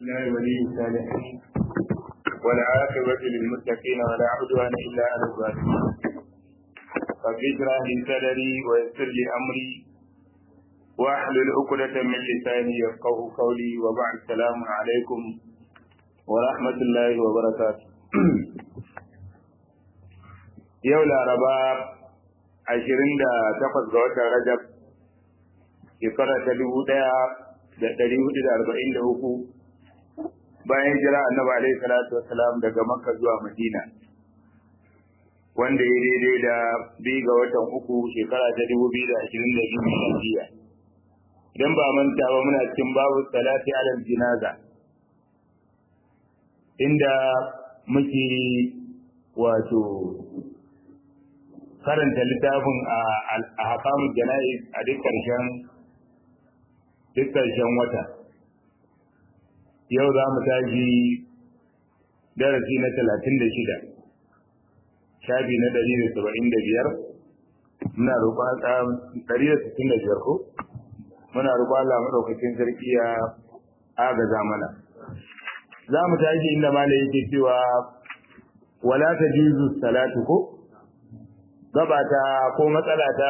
الله ولي الصالحين والعاقبة للمتقين ولا عدوان إلا على الظالمين رب اشرح لي صدري ويسر لي أمري واحلل عقدة من لساني يفقه قولي وبعد السلام عليكم ورحمة الله وبركاته yau laraba ashirin da takwas ga watan rajab shekara ta dubu ɗaya da ɗari hudu da arba'in da uku bayan jira annabi alaihi salatu wasalam daga makka zuwa madina wanda ya daidai da biyu ga watan uku shekara ta dubu biyu da ashirin da biyu miladiya idan ba manta ba muna cikin babu salati alal jinaza inda muke wato karanta littafin a hakamun jana'iz a duk ƙarshen duk ƙarshen wata yau za mu tashi darasi na talatin da shida shafi na ɗari da saba'in da biyar muna roƙon ɗari da sittin da biyar ko muna roƙon Allah maɗaukakin sarki ya agaza mana za mu tashi inda malai yake cewa wala ta jizu salatu ko gaba ta ko matsala ta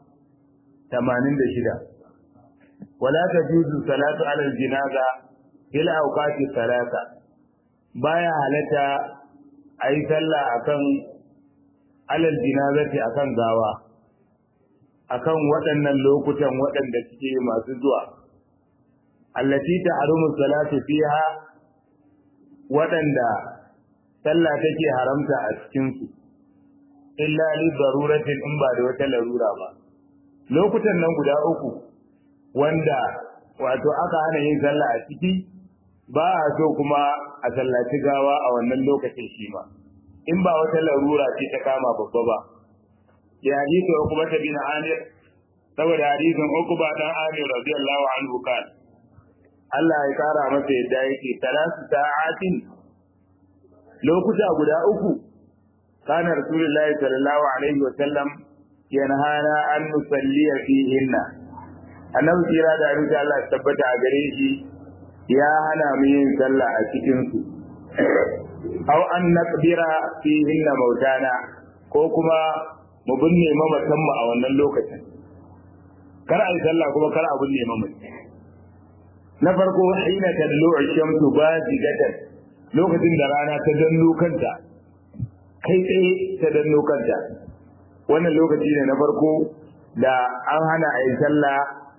86 wala tajuzu salatu ala aljinaza ila awqati salata baya halata ayi sallah akan ala aljinazati akan gawa akan waɗannan lokutan waɗanda suke masu zuwa allati ta'rumu salatu fiha waɗanda sallah take haramta a cikin su illa li daruratin in ba da wata larura ba lokutan nan guda uku wanda wato aka hana yin sallah a ciki ba a so kuma a sallaci gawa a wannan lokacin shi ma in ba wata larura ce ta kama babba ba ya hadisi Uqba bin Amir saboda hadisin Uqba dan Amir radiyallahu anhu kan Allah ya kara masa yadda yake talasu sa'atin lokuta guda uku كان رسول الله صلى الله عليه وسلم ينهانا أن نصلي فيهن annabi kira da abin da Allah tabbata a gare shi ya hana mu yin sallah a cikin su aw an naqbira fihinna mautana ko kuma mu binne mamatan mu a wannan lokacin kar a yi sallah kuma kar a binne mamatan na farko hina tadlu'u shamsu bazigatan lokacin da rana ta danno kanta kai tsaye ta danno kanta wannan lokaci ne na farko da an hana a yi sallah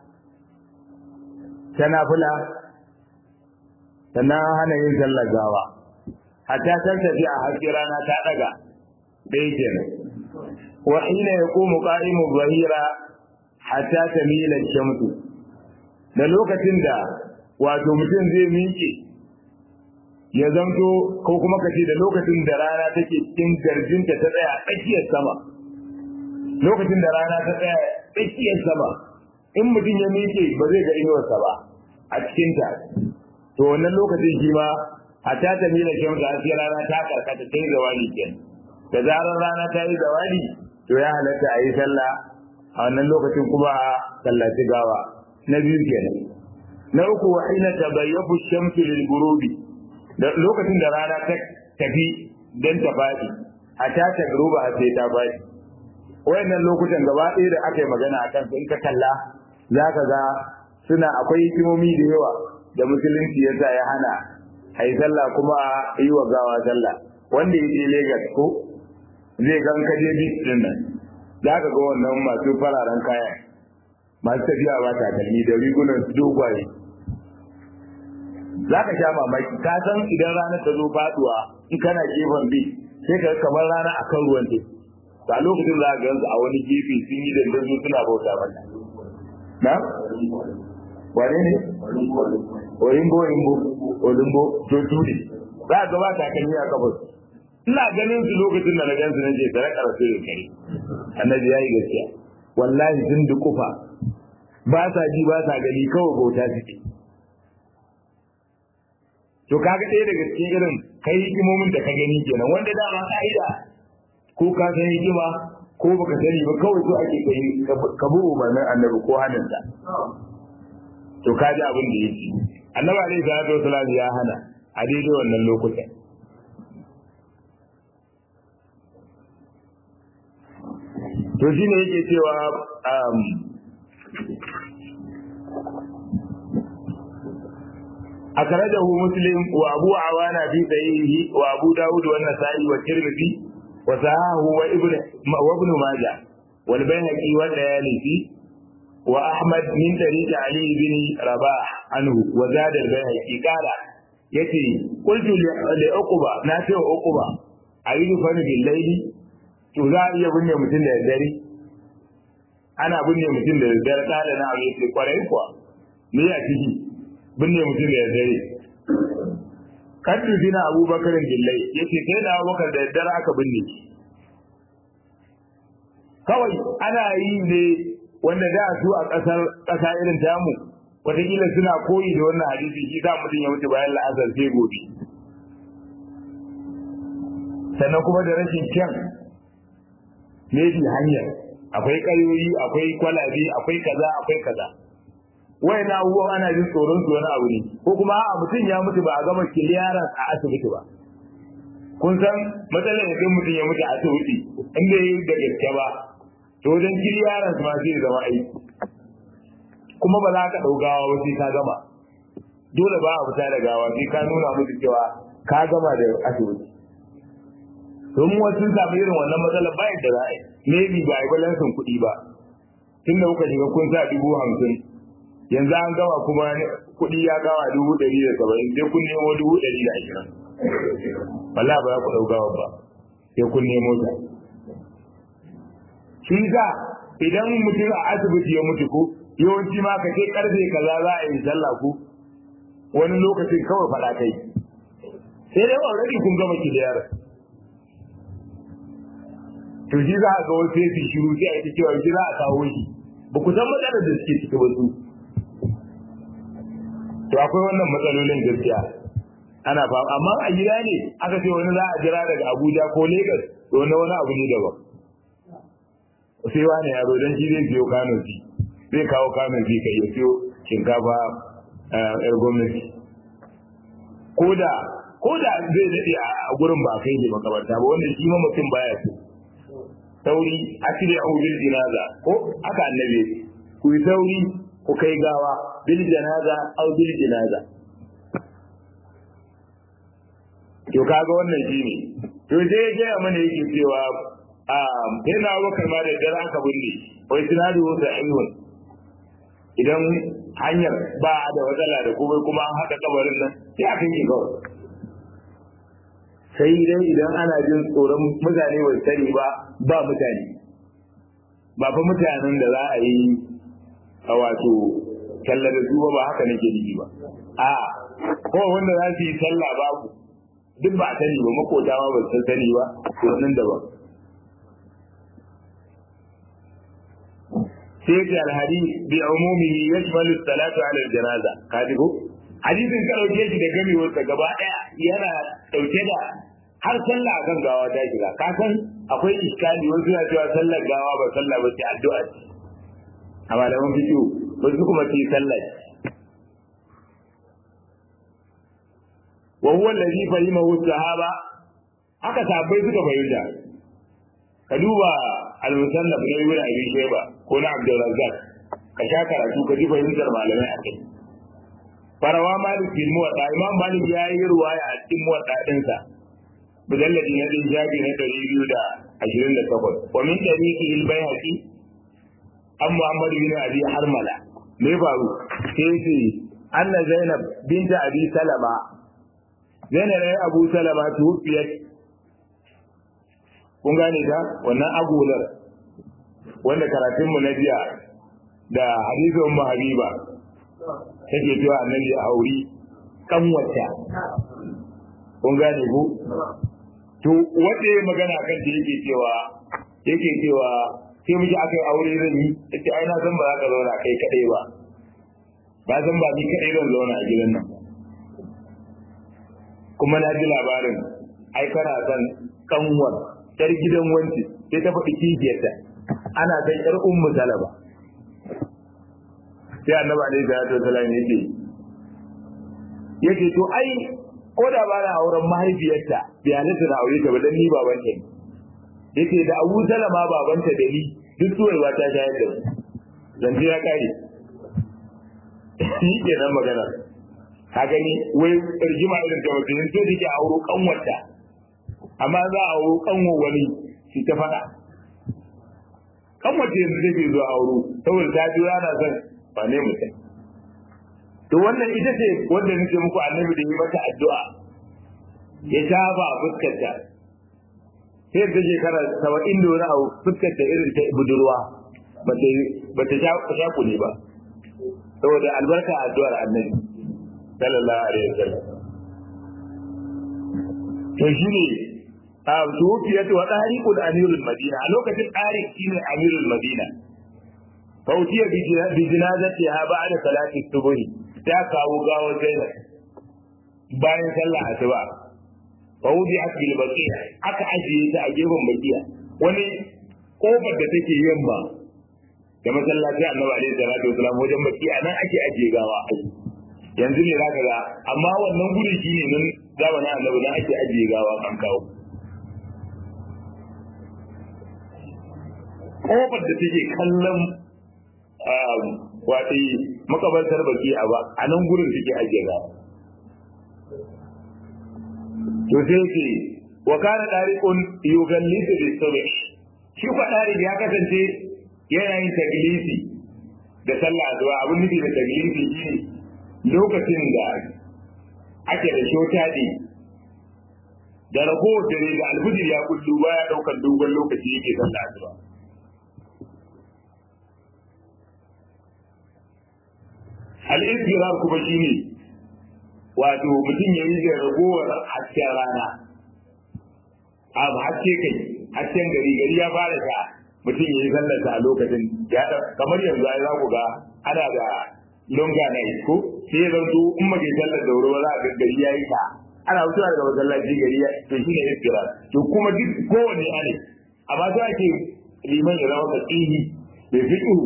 ta nafila sannan an hana yin sallah gawa hatta san tafi a haske rana ta daga dai kenan wa hina yaqumu qa'imu zahira hatta tamila shamsu da lokacin da wato mutum zai miƙe ya zamto ko kuma kace da lokacin da rana take cikin garjinta ta tsaya tsakiyar sama lokacin da rana ta tsaya tsakiyar sama in mutum ya miƙe ba zai ga inuwarsa ba a cikin ta to wannan lokacin shi ma hatta ta mila shan ga sai rana ta karkata ta yi zawali ken da zarar rana ta yi zawali to ya halatta a yi sallah a wannan lokacin kuma a sallaci gawa na biyu kenan na uku wa ina tabayyafu shamsu lil ghurubi da lokacin da rana ta tafi don ta faɗi a ta ta gruba sai ta faɗi wayannan lokutan gaba ɗaya da aka yi magana a kansu in ka kalla za ka ga suna akwai hikimomi da yawa da musulunci ya sa ya hana a yi sallah kuma a yi wa gawa sallah wanda ya je Legas ko zai gan kaje bis din nan za ka ga wannan masu fararen kaya masu tafiya ba takalmi da rigunan su dogwaye za ka sha mamaki ka san idan ranar ta zo faduwa in kana gefen bi sai ka kamar rana a kan ruwan teku a lokacin za ka gansu a wani gefe sun yi dandazo suna bauta mata na wane ne olimbo olimbo olimbo to turi za ka ba ta kan a kafar ina ganin su lokacin da na gansu na je tare karatu da kare annabi ya yi gaskiya wallahi sun dukufa ba sa ji ba sa gani kawai bauta suke to kaga ɗaya daga cikin irin kai hikimomin da ka gani kenan wanda dama ka'ida ko ka san hikima ko baka sani ba kawai so ake kai ka bi umarnin annabi ko hannunsa to ka ji abin da yake annabi alaihi salatu wasallam ya hana a daidai wannan lokutan to shine yake cewa أخرجه مسلم وأبو عوانة في صحيحه وأبو داود والنسائي والترمذي وصححه وابن وابن ماجه والبيهقي والليالي وأحمد من طريق علي بن رباح عنه وزاد البيهقي قال يتي قلت لعقبة نافع عقبة أريد فن بالليل تزاعي يبني متن الدري أنا بني متن الدري قال نعم يتي قرأي قوى me a ciki binne mutum da dare kaddu dina abubakar gillai yace sai da abubakar da daddare aka binne kawai ana yi ne wanda da su a kasar kasa irin tamu wataƙila suna koyi da wannan hadisi shi za mutum ya mutu bayan la'azar sai gobe sannan kuma da rashin kyan maybe hanyar akwai ƙayoyi akwai kwalabe akwai kaza akwai kaza wayan abubuwan ana jin tsoron su wani abu ne ko kuma a mutum ya mutu ba a gama kiliyaran a asibiti ba kun san matsalar idan mutum ya mutu a asibiti in bai yi da gaske ba to wajen kiliyaran su ma zai zama aiki kuma ba za ka ɗau gawa ba sai ka gama dole ba a fita da gawa sai ka nuna musu cewa ka gama da asibiti domin wasu sun samu irin wannan matsalar ba yadda za a yi maybe ba a yi balansin kuɗi ba tun da kuka shiga kun sa dubu hamsin yanzu an gama kuma kuɗi ya gawa dubu ɗari da saba'in sai kun nemo dubu ɗari da ashirin wallahi ba za ku ɗau gawa ba sai kun nemo ta shi sa idan mutum a asibiti ya mutu ko yawanci ma ka ce karfe kaza za a yi sallah ko wani lokacin kawai faɗa kai sai dai already kun gama ki da yara to shi za a ga wasu sai su shiru sai a yi cewa shi za a kawo shi ba ku san matsalar da suke ciki ba su to akwai wannan matsalolin gaskiya ana fa amma a gida ne aka ce wani za a jira daga Abuja ko Lagos to wani wani abu ne daban sai wani ya zo dan shi zai biyo Kano ji zai kawo Kano ji kai ya siyo shinkafa yar gwamnati koda koda zai dade a gurin ba kai ne makabarta ba wanda shi ma mutum baya so sauri asiri a bil jinaza ko aka annabi ku yi sauri ku kai gawa bil janaza au bil jinaza to kaga wannan shine to sai ya gaya mana yake cewa a yana wakar ma da dare aka binne wai sinadu da ayyun idan hanyar ba da matsala da kuma kuma an haɗa kabarin nan sai aka yi kawai sai dai idan ana jin tsoron mutane bai sani ba ba mutane ba fa mutanen da za a yi a wato talla da su ba haka nake nufi ba a ko wanda za su yi sallah babu duk ba a sani ba makota ma ba su sani ba to nan daban sai ce alhadi bi umumihi yashmalu salatu ala aljanaza ka ji ko hadisin ka dauke shi da gamewar sa gaba daya yana dauke da har sallah akan gawa ta shiga ka san akwai iskali wasu na cewa sallar gawa ba sallah ba ce addu'a ce a malaman fiqh wasu kuma ce sallah ce wa huwa allazi fahimahu sahaba haka sahabbai suka fahimta ka duba al-musannaf na ibn abi shayba ko na abdul razzaq ka sha karatu ka ji fahimtar malamai a kai farawa malik bin muwatta imam malik ya yi ruwaya a cikin muwatta dinsa mujalladi na din jabi na ɗari biyu da ashirin da takwas wa min tariqi al-bayhaqi an muhammad bin abi harmala me faru sai ce anna zainab binta abi salama zainab ne abu salama tuwfiyat kun gane ta wannan agular wanda karatun mu na jiya da hadisin mu habiba take cewa annabi a auri kan wata kun gane ku to wanda ya magana kan da yake cewa yake cewa sai muke aka yi aure zan yi yace ai na san ba za ka zauna kai kadai ba ba san ba ni kadai zan zauna a gidan nan kuma na ji labarin ai kana san kanwar yar gidan wanci sai ta faɗi kifiyarta ana san yar ummu salaba sai annabi alaihi salatu wasallam ya ce yake to ai ko da ba na auren mahaifiyarta bai halatta na aure ta ba dan ni baban ta yake da Abu Salama babanta da ni duk suwaiwa ta shayar da mu zance ya kare shi ke nan magana ka gani wai rigima irin ta mutum so take auro kanwarta amma za a auro kanwo wani shi ta faɗa kanwarta yanzu take zuwa auro saboda ta ji yana son ba ne mutum to wannan ita ce wanda nake muku annabi da yi mata addu'a ya shafa fuskarta sai ta shekara saba'in da wani abu fuskarta irin ta budurwa ba ta sha kule ba saboda albarka addu'ar annabi sallallahu alaihi wasallam to shine a tuwfiyat wa tariqul amirul madina a lokacin tariq shine amirul madina fautiya bi jinazati ha ba'da salati subh ta kawo gawo zainab bayan sallah asuba fa wudi'at bil baqiya aka ajiye ta a gefen baqiya wani kofar da take yamma da masallaci annabi alaihi salatu wasalam wajen baqiya nan ake ajiye gawa yanzu ne zaka ga amma wannan guri shine nan zamanin annabi nan ake ajiye gawa kan kawo kofar da take kallon wato makabartar baki a ba a nan gurin take ajiye gawa to sai ce wa kana dariqun yughallisu bis subh shi ko dariq ya kasance yana yin taglisi da sallah zuwa abin nufi da taglisi shi lokacin da ake da shotadi da ragowar dare da alfujir ya kullu baya daukar dogon lokaci yake sallah zuwa al-izdirar kuma shine wato mutum ya yi da ragowar hasken rana a haske kai hasken gari gari ya fara ta mutum ya yi sallarsa a lokacin ya kamar yanzu ai za ku ga ana da longa na ko sai ya zanto in ma ke sallar da wuri ba za a ga gari ya yi ta ana wucewa daga masallaci gari ya to shine izdirar to kuma duk kowanne ne amma sai ake liman ya zama fasihi bai fiqhu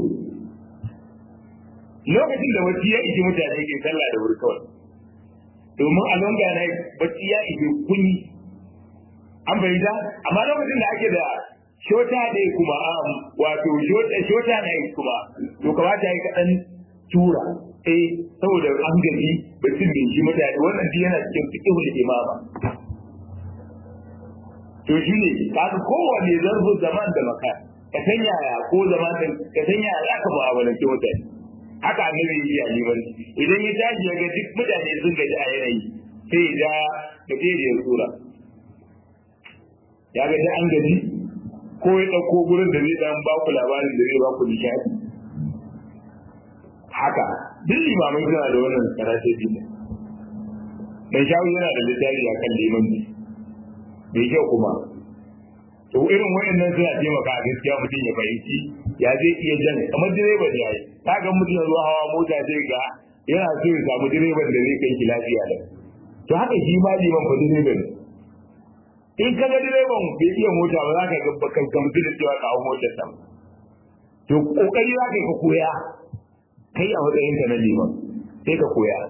lokacin da wacce ya ishi mutane ke sallah da wuri kawai domin a longa na bacci ya ishi kunyi an fahimta amma lokacin da ake da shota ne kuma wato shota na kuma to kamata ya kaɗan tura eh saboda an gaji baccin bai shi mutane wannan shi yana cikin fiƙihul imama to shi ne kaga kowanne zarfin zaman da maka ka san yaya ko zaman ka san yaya za ka mu'amalanci mutane haka annabi ya yi a liman idan ya tashi ya ga duk mutane sun gaji a yanayi sai ya ja gajeriyar sura ya ga an gaji ko ya ɗauko gurin da zai dan ba ku labarin da zai ba ku nishaɗi haka duk limamai suna da wannan karate din mai shawu yana da littafi a kan liman ne mai kyau kuma to irin wayannan suna taimaka a gaskiya mutum ya fahimci ya zai iya jan kamar direban ya yi ta ga mutum ya zuwa hawa mota zai ga yana so ya samu direban da zai kai ki lafiya da to haka shi ma liman fa direban in ka ga direban bai iya mota ba za ka ga bakan gamsu da cewa ka hau motar sa to kokari za ka ka koya kai a matsayin ka na liman sai ka koya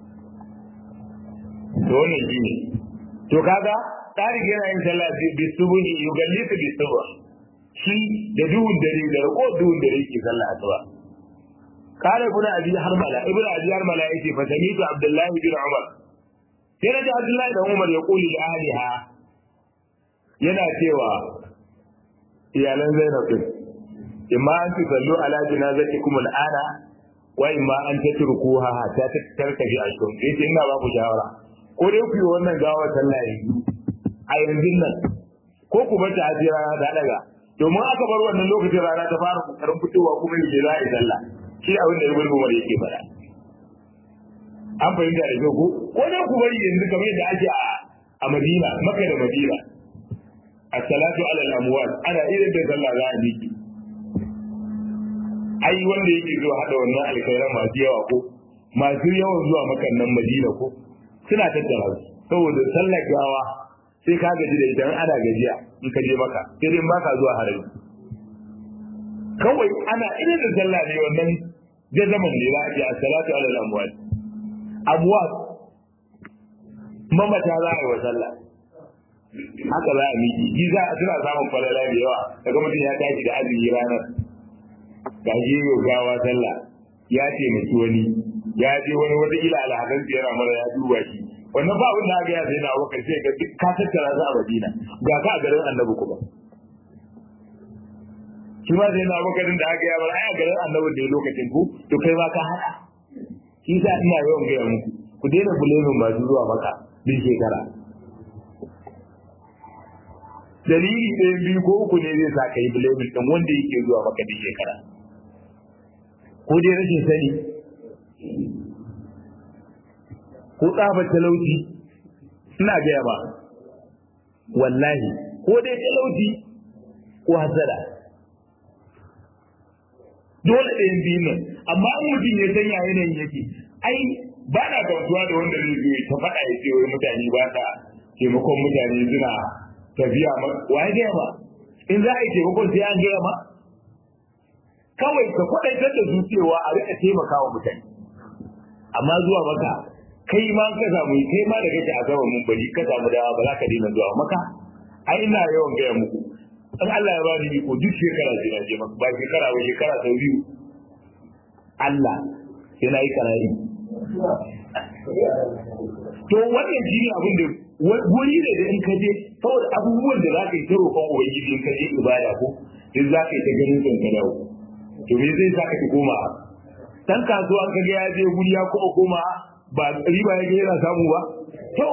to wannan shi ne to kaga tarihi yana yin sallah bi subuhi yugallisu bi subh shi da duhun dare da rako duhun dare ke sallah asuba kare ibn abi harmala ibn abi harmala yace fa samitu abdullahi bin umar sai da abdullahi da umar ya kuli da ahliha yana cewa iyalan zainab din imma an tusallu ala janazatikum al'ana wa imma an tatrukuha hatta tarkabi ashum yace ina ba ku shawara ko dai ku yi wannan gawa sallah a yanzu nan ko ku bar ta hajira da daga domin aka bar wannan lokacin rana ta fara kokarin fitowa kuma yake za a yi sallah shi abin da ibn umar yake fara an fahimta da ko ko dai ku bari yanzu kamar yadda ake a Madina Makka da Madina as-salatu ala al-amwat ana irin da sallah za a miki ai wanda yake zuwa hada wannan alkhairan masu yawa ko masu yawan zuwa makan nan Madina ko suna tattara su saboda sallar gawa sai ka gaji da ita ana gajiya in ka je maka sai dai baka zuwa harami kawai ana irin da sallah ne wannan jazaman ne za a ce as-salatu ala al-amwat amwat mamata za a yi wa sallah haka za a miki shi za a suna samun falala da yawa daga mutum ya tashi da azumi ranar ga shi yau gawa sallah ya taimaki wani ya je wani wata ila alhazan yana mara ya duba shi wannan ba abin da aka ya sai na abokan sai ga ka tattara za a madina ga ka a garin annabi kuma shi ma sai na abokan da aka yi bar ai a garin annabi da lokacin ku to kai ma ka haɗa shi sa ina yawan gaya muku ku daina bulemin masu zuwa maka bin shekara dalili ɗayan biyu ko uku ne zai sa ka yi bulemin ɗin wanda yake zuwa maka bin shekara ko dai rashin sani ko tsabar talauci ina gaya ba wallahi ko dai talauci ko hasada dole ɗayan biyu nan amma in mutum ya sanya yanayin yake ai ba na gamsuwa da wanda zai zo ta faɗa ya ce wai mutane ba ta taimakon mutane suna tafiya ma wa ya gaya ba in za a yi taimakon sai an gaya ma kawai ka kwaɗaitar da su cewa a rika taimakawa mutane amma zuwa maka kai ma ka samu kai ma da kake a gaban mun bari ka samu dawa ba za ka daina zuwa maka ai ina yawan gaya muku in Allah ya bani iko duk shekara sai na je maka ba shekara ba shekara sau biyu Allah sai na yi karayi to wannan shi ne abin da wuri ne da in ka je saboda abubuwan da za ka yi ta roƙon ubangiji in ka je ibada ko duk za ka yi ta ganin kan ka dawo to me zai sa ka ki koma dan kasuwa ka ga ya je guri ya kuma koma ba riba ya ga yana samu ba to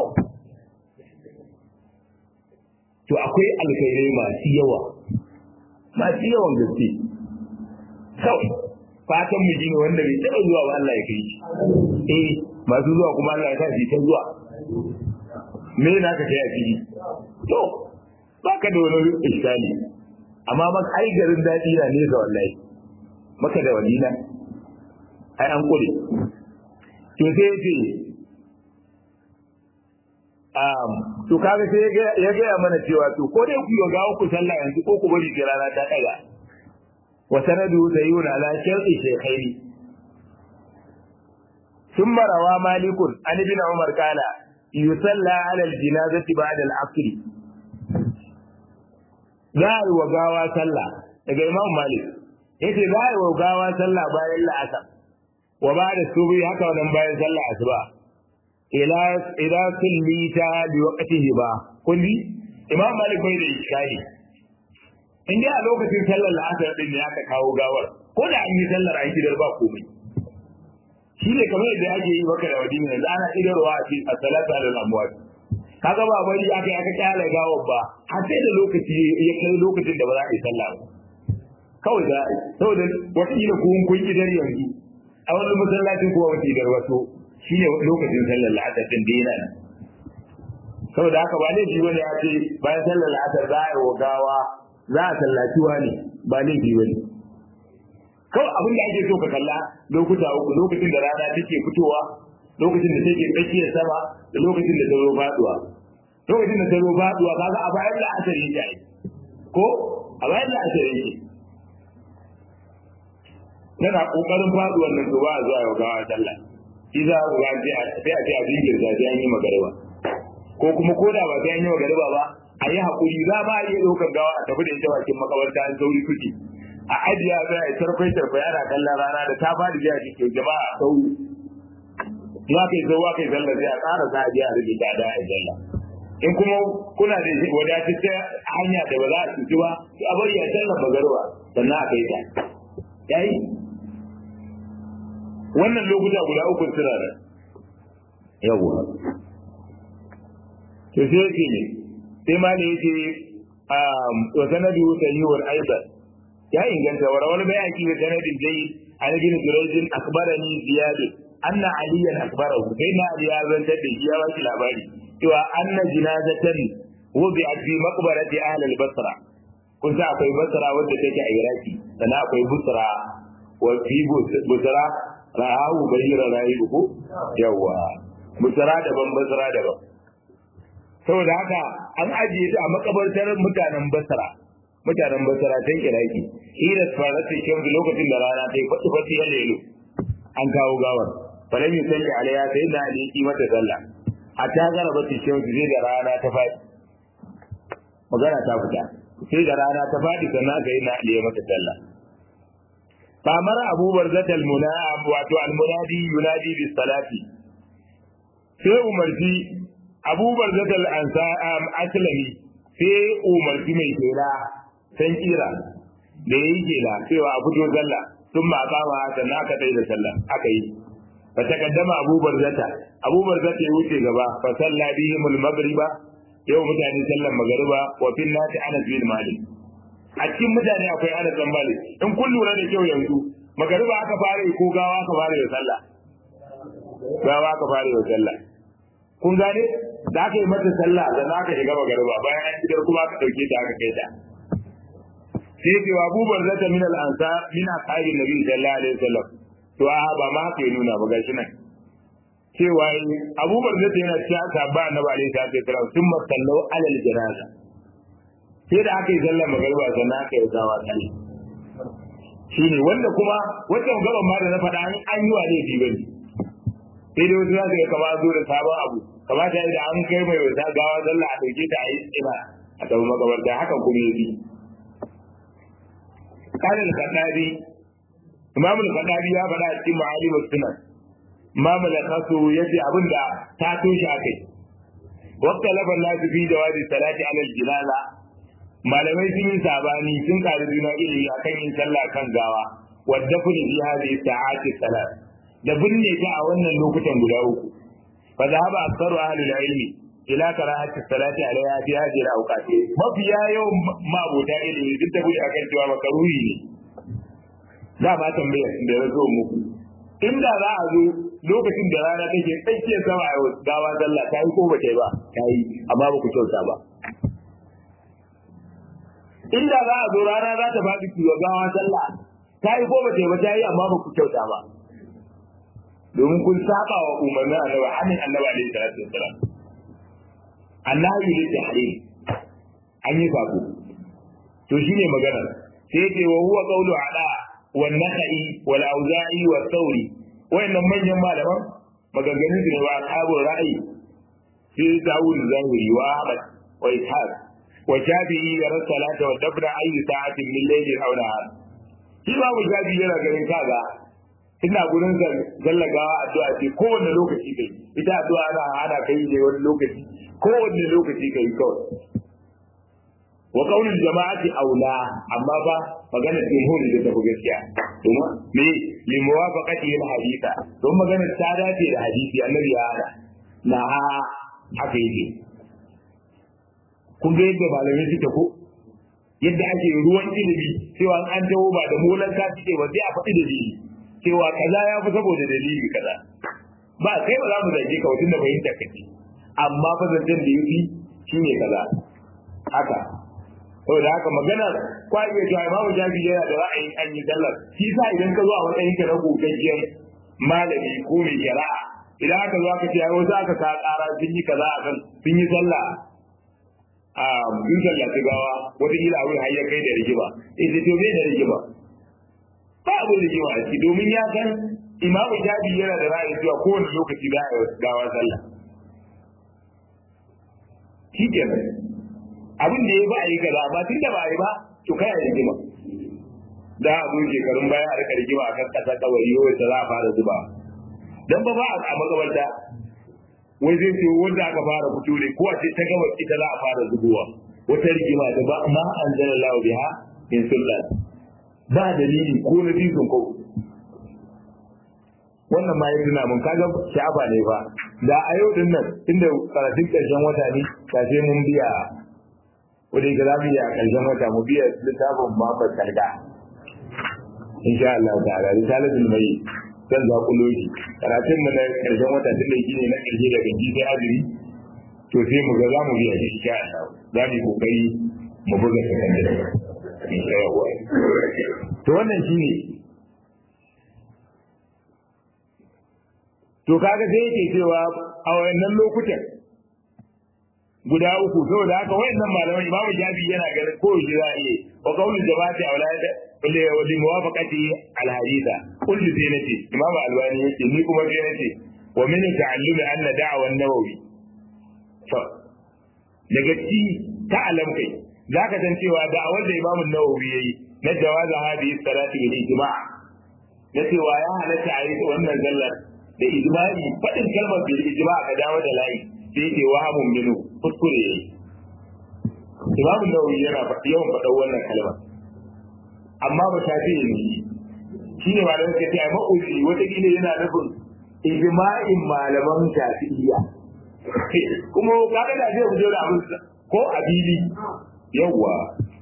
to akwai alkhairai masu yawa masu yawan gaske kawai fatan mu shine wanda bai taɓa zuwa ba Allah ya kai shi eh masu zuwa kuma Allah ya sa shi ta zuwa me na ka kai a fili to baka da wani iskali amma ba ai garin daɗi na nesa wallahi maka da walina ai an kure to sai yace um to kaga sai ya ga mana cewa to ko dai ku ga ku sallah yanzu ko ku bari sai rana ta daga wa sanadu sayyun ala sharti shaykhaini ثم روى مالك عن ابن عمر قال يصلى على الجنازة بعد العصر za a yi wa gawa sallah daga imam malik yace za a yi wa gawa sallah bayan la'asar wa ba da subi haka wannan bayan sallah asuba ila ila kullita bi waqtihi ba kulli imam malik bai da iskali in dai a lokacin sallar la'asar din ne aka kawo gawar ko da an yi sallar a gidan ba komai shi ne kamar yadda ake yi maka da wadini yanzu ana idarwa a cikin salatu alal amwat kaga ba bari aka aka kyale gawar ba har sai da lokaci ya kai lokacin da ba za a yi sallah ba kawai za a yi saboda wata kila ko kun idar yanzu a wani masallacin kuma wata idar wato shi ne lokacin sallar la'asar din da yana nan saboda haka ba laifi bane ya ce bayan sallar la'asar za a yi wa gawa za a sallaci wani ba laifi bane kawai abin da ake so ka kalla lokuta uku lokacin da rana take fitowa lokacin da take tsakiyar sama da lokacin da ta zo faduwa lokacin da ta zo faduwa kaga a bayan la'asar yake ai ko a bayan la'asar yake tana kokarin faduwar nan to ba a zuwa yau gawa sallah shi za ku ga sai a sai a jinkir da sai an yi magariba ko kuma ko da ba sai an yi magariba ba a yi hakuri za ma iya ɗaukar gawa a tafi da ita bakin makabarta an sauri kuke a ajiya za a yi tarfai tarfai ana kallon rana da ta fadi jiya cikin jama'a sau ya kai zo wa kai sallah sai a ƙara sa a jiya rage ta da a jalla in kuma kuna da wadataccen hanya da ba za a cuci ba sai a bari a sallar magariba sannan a kai ta yayi wannan lokuta guda uku suna da yawa to sai yake ne sai ma ne yake wa sanadu sahihun aidan ya inganta wa rawal bayaki da sanadin dai an bin jurayjin akbarani ziyad anna aliyan akbarahu sai na ali ya zantar da shi ya baki labari cewa anna jinazatan wubi'at fi maqbarati ahli al-basra kun sa akwai basra wadda take a iraki sannan akwai busra wa fi busra rahawu bayyana rayu ko yawa busra daban basra daban saboda haka an ajiye ta a makabartar mutanen basra mutanen basra ta iraki ila farati shan lokacin da rana ta yi fatu fatu ya lelo an kawo gawar falam yusalli alaiha sai da ali yi mata sallah a ta gara ba shi sai da rana ta faɗi magana ta fita sai da rana ta faɗi sannan aka yi na aliyu mata sallah famar abubuwar zata almuna wato almunadi yunadi bis salati sai umarci abubuwar zata al'ansa aslami sai umarci mai kela san kira da yayi kela cewa a fito sallah sun ma kama sannan aka tsaye da sallah aka yi fa takaddama abubuwar zata abubuwar zata ya wuce gaba fa salla bihimul maghriba yau mutane sallan magariba wa fil nati anas bin malik a cikin mutane akwai anas bin malik in kun lura da kyau yanzu magariba aka fara ko gawa aka fara da sallah gawa aka fara da sallah kun gane da aka yi mata sallah da za ka shiga magariba bayan an shigar kuma aka dauke ta aka kai ta sai ce wa abubuwar zata min al-ansar min ashabin nabi sallallahu alaihi wasallam to a ba ma haka ya nuna ba gashi nan cewa abubuwar da ta yana cewa sabba annabi alaihi salatu wasallam sun masallau alal janaza sai da aka yi sallar magariba sannan aka yi gawa kai shine wanda kuma wata gaban ma da na faɗa an an yi wa laifi bane sai dai wasu zaka kama zo da sabon abu kamata da an kai mai wata gawa sallah a dauke ta a yi tsina a tafi makabarta hakan kuma yi قال الخطابي إمام الخطابي يا بلا cikin معالم السنن ma malakasu yace abin da ta toshe akai waqta lafa nasu fi jawazi salati ala jilala malamai sun yi sabani sun kare juna ilimi akan yin sallah kan gawa wadda kun fi hadhihi sa'ati salat da binne ta a wannan lokutan guda uku fa zahaba aktharu ahli al-ilmi ila karahati salati alaiha fi hadhihi al-awqat mafiya yawan mabota ilimi duk da bude akan cewa makaruhi ne da ba tambaya da ya zo muku inda za a zo lokacin da rana take tsakiyar sama a gawa sallah ta yi ko ba ta yi ba ta yi amma ba ku kyauta ba inda za a zo rana za ta faɗi ku gawa sallah ta yi ko ba ta yi ba ta yi amma ba ku kyauta ba domin kun saba wa umarnin annabi hannun annabi alaihi salatu wassalam annabi ne da hare an yi sako to shine magana sai ce wa huwa qawlu ala wan nakhai wal auza'i wa thawri wayannan manyan malaman maganganun su ne wa ashabul ra'ayi sai Dawud Zahiri wa Ahmad wa Ishaq wa Shafi'i ya rasa salata wa dabra ayi sa'atin min laylin aw nahar shi ba mu Shafi yana ganin kaga ina gurin zallagawa addu'a ce kowanne lokaci kai ita addu'a ana hana kai ne wani lokaci kowanne lokaci kai kawai wa qaulul jama'ati aula amma ba magana jumhur da tafi gaskiya kuma me li muwafaqati al haditha don magana ta dace da hadisi annabi ya hada na haka yake kun ga yadda malamai suke ko yadda ake ruwan ilimi cewa an dawo ba da molan ka suke ba sai a faɗi dalili cewa kaza ya fi saboda dalili kaza ba kai ba za mu zage ka wajen da fahimta kace amma fa zancen da yafi shine kaza haka saboda haka maganar kwa iya cewa imamu jabi yana da ra'ayin an yi sallar shi sa idan ka zo a matsayin ka na gogaggen malami ko mai shari'a idan aka zo aka ce ai wasu aka ka ƙara sun yi kaza akan sun yi sallah a sun sallah ta gawa wata kila abin har ya kai da rigima ita to bai da rigima ba abin rigima a ciki domin ya san imamu jabi yana da ra'ayin cewa kowane lokaci za a yi gawa sallah shi kenan abin da ya ba a yi kaza ba tun da ba a yi ba to kai a rigima da a zo shekarun baya a rika rigima a kan kasa kawai yau da za a fara zuba dan ba ba a makabarta wai zai ce wanda aka fara fito ne ko a ce ta gaba ita za a fara zubowa wata rigima da ba ma an zala lawa biha in sultan ba dalili ko na bisun ko wannan ma ya tuna mun kaga sha'aba ne ba da a yau din nan inda karatun karshen wata ne kashe mun biya wadda ga zamu yi a ƙarshen wata mu biya littafin Muhammad Salga insha Allah ta'ala risalatul mai zan za ku loji karatun mu na ƙarshen wata tun da ne na ƙarshe daga ji sai azumi to sai mu ga za mu biya shi insha Allah za mu yi kokari mu buga sakandare insha Allah to wannan shine to kaga sai yake cewa a wayannan lokutan guda uku saboda haka wayannan malaman imamu jabi yana ganin ko shi za a iya wa qaulul jama'ati aulad wa li muwafaqati al haditha kullu sai nace imamu albani yace ni kuma sai nace wa min ta'allumi anna da'wa an-nawawi to daga ci ta alam kai zaka san cewa da a wanda imamu nawawi yayi na jawaza hadhihi salati bil ijma' na cewa ya halatta a yi wannan zallar da ijma'i fadin kalmar bil ijma' ka dawo da layi sai yake wahamun minu kuskure yayi imamu nawawi yana yawan faɗa wannan kalmar amma ba ta fi ne shi ne malamin ka ce a ma'uzi wataƙila yana nufin ijma'in malaman shafi'iyya kuma kaga da zai fito da abin ko a fili yawwa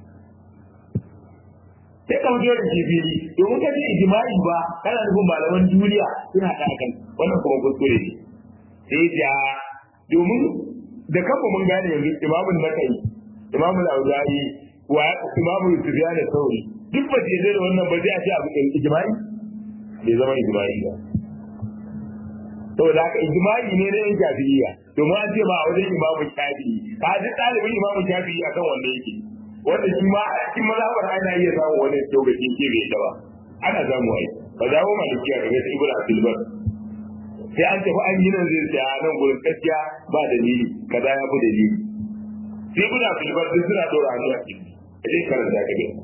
sai ka fito da shi fili domin ka ce ijma'i ba kana nufin malaman duniya suna da kan wannan kuma kuskure ne sai ja domin da kanmu mun gane yanzu imamun nakai imamul auza'i wa imamul sufyan sauri duk ba ce da wannan ba zai a ce abu ijma'i bai zama ijma'i ba saboda haka ijma'i ne na yan shafi'iyya domin an ce ba a wajen imamu shafi'i ka ji ɗalibin imamu shafi'i akan wanda yake wanda shi ma a cikin mazhabar ana iya samun wani lokacin ke bai da ba ana samu ai ba za mu malikiya daga ta ibnu abdul bar sai an tafi an yi nan zai ce a nan gurin gaskiya ba dalili kaza ya fi dalili sai ibnu abdul bar duk suna dora hannu a cikin sai karanta ka gani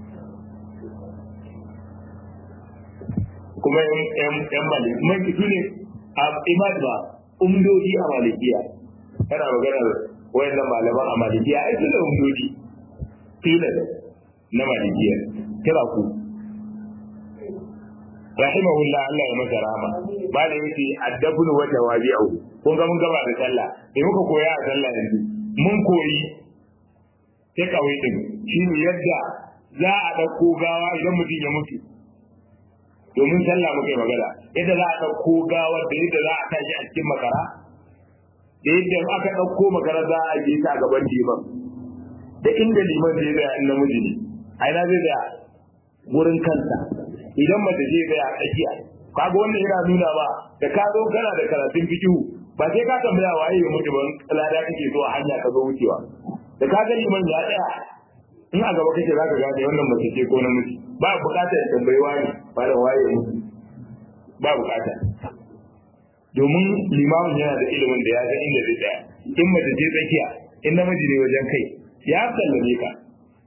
kuma yan yan maliki man kitu ne a imad ba umdodi a malikiya kana maganar wayannan malaman a malikiya ai su da umdodi filan na malikiya kira ku rahimahullah Allah ya masa rahama ba da yake addabun wa tawabi'u kun ga mun gaba da sallah sai muka koya a sallah yanzu mun koyi sai kawai din shine yadda za a dauko gawa idan mutum ya mutu domin sallah muke magana yadda za a ɗauko gawar da yadda za a tashi a cikin makara da yadda aka ɗauko makara za a je ta gaban liman da inda liman zai tsaya in namiji ne a ina zai tsaya wurin kansa idan mace zai tsaya a tsakiya kaga wannan yana nuna ba da ka zo kana da karatun fikihu ba sai ka tambaya waye ya mutu ban lada kake so a hanya ka zo wucewa da ka ga liman ya tsaya in a gaba kake zaka gane wannan mace ce ko namiji ba bukatar ya tambayi wani ba da waye mutu ba bukata domin limamin yana da ilimin da ya san inda zai tsaya in mace ce tsakiya in namiji ne wajen kai ya sallame ka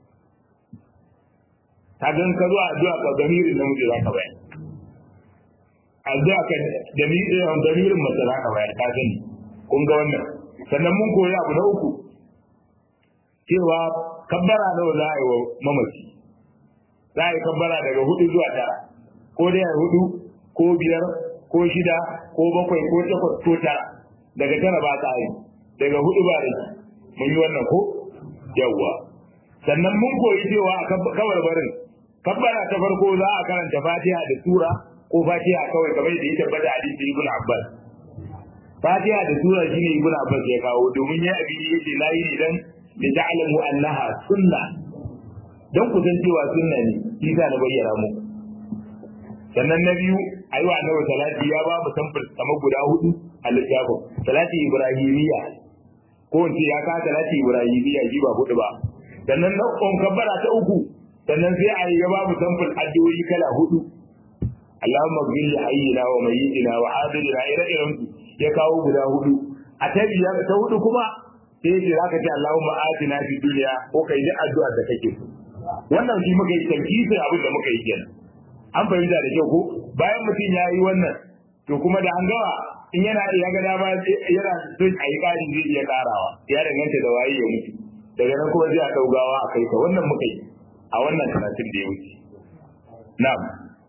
ta gan ka zuwa addu'a ka damirin namiji za ka bayar addu'a ka damirin damirin mace za ka bayar ka sani kun ga wannan sannan mun koyi abu na uku cewa kabbara nawa za a yi wa mamaci za a yi kabbara daga hudu zuwa tara ko dai a hudu ko biyar ko shida ko bakwai ko takwas ko tara daga tara ba ta yi daga hudu ba da mun yi wannan ko yawwa sannan mun koyi cewa a kawar barin kabbara ta farko za a karanta fatiha da sura ko fatiha kawai kamar da ya tabbata hadisi ibn abbas fatiha da sura shine ibn abbas ya kawo domin ya abi yake layi idan da ta'lamu annaha sunna dan ku san cewa sunna ne shi na bayyana muku sannan na biyu ayi wa annabi salati ya ba mu samfur kamar guda hudu a littafin salati ibrahimiyya ko in ce ya ka salati ibrahimiyya shi ba hudu ba sannan na kon kabbara ta uku sannan sai a yi ya ba mu samfur addu'o'i kala hudu Allahumma ghfir li hayyina wa mayyitina wa hadirina ila irin ya kawo guda hudu a ta biyar ta hudu kuma sai ce zaka ce Allahumma atina fid dunya ko kai ji addu'ar da kake so wannan shi muka yi tankisin abin da muka yi kenan an fahimta da kyau ko bayan mutum ya yi wannan to kuma da an gawa in yana ya ga dama yana son a yi ƙarin zai iya ƙarawa ya danganta da waye ya mutu daga nan kuma zai a ɗaugawa a kai ka wannan muka yi a wannan karatun da ya wuce na'am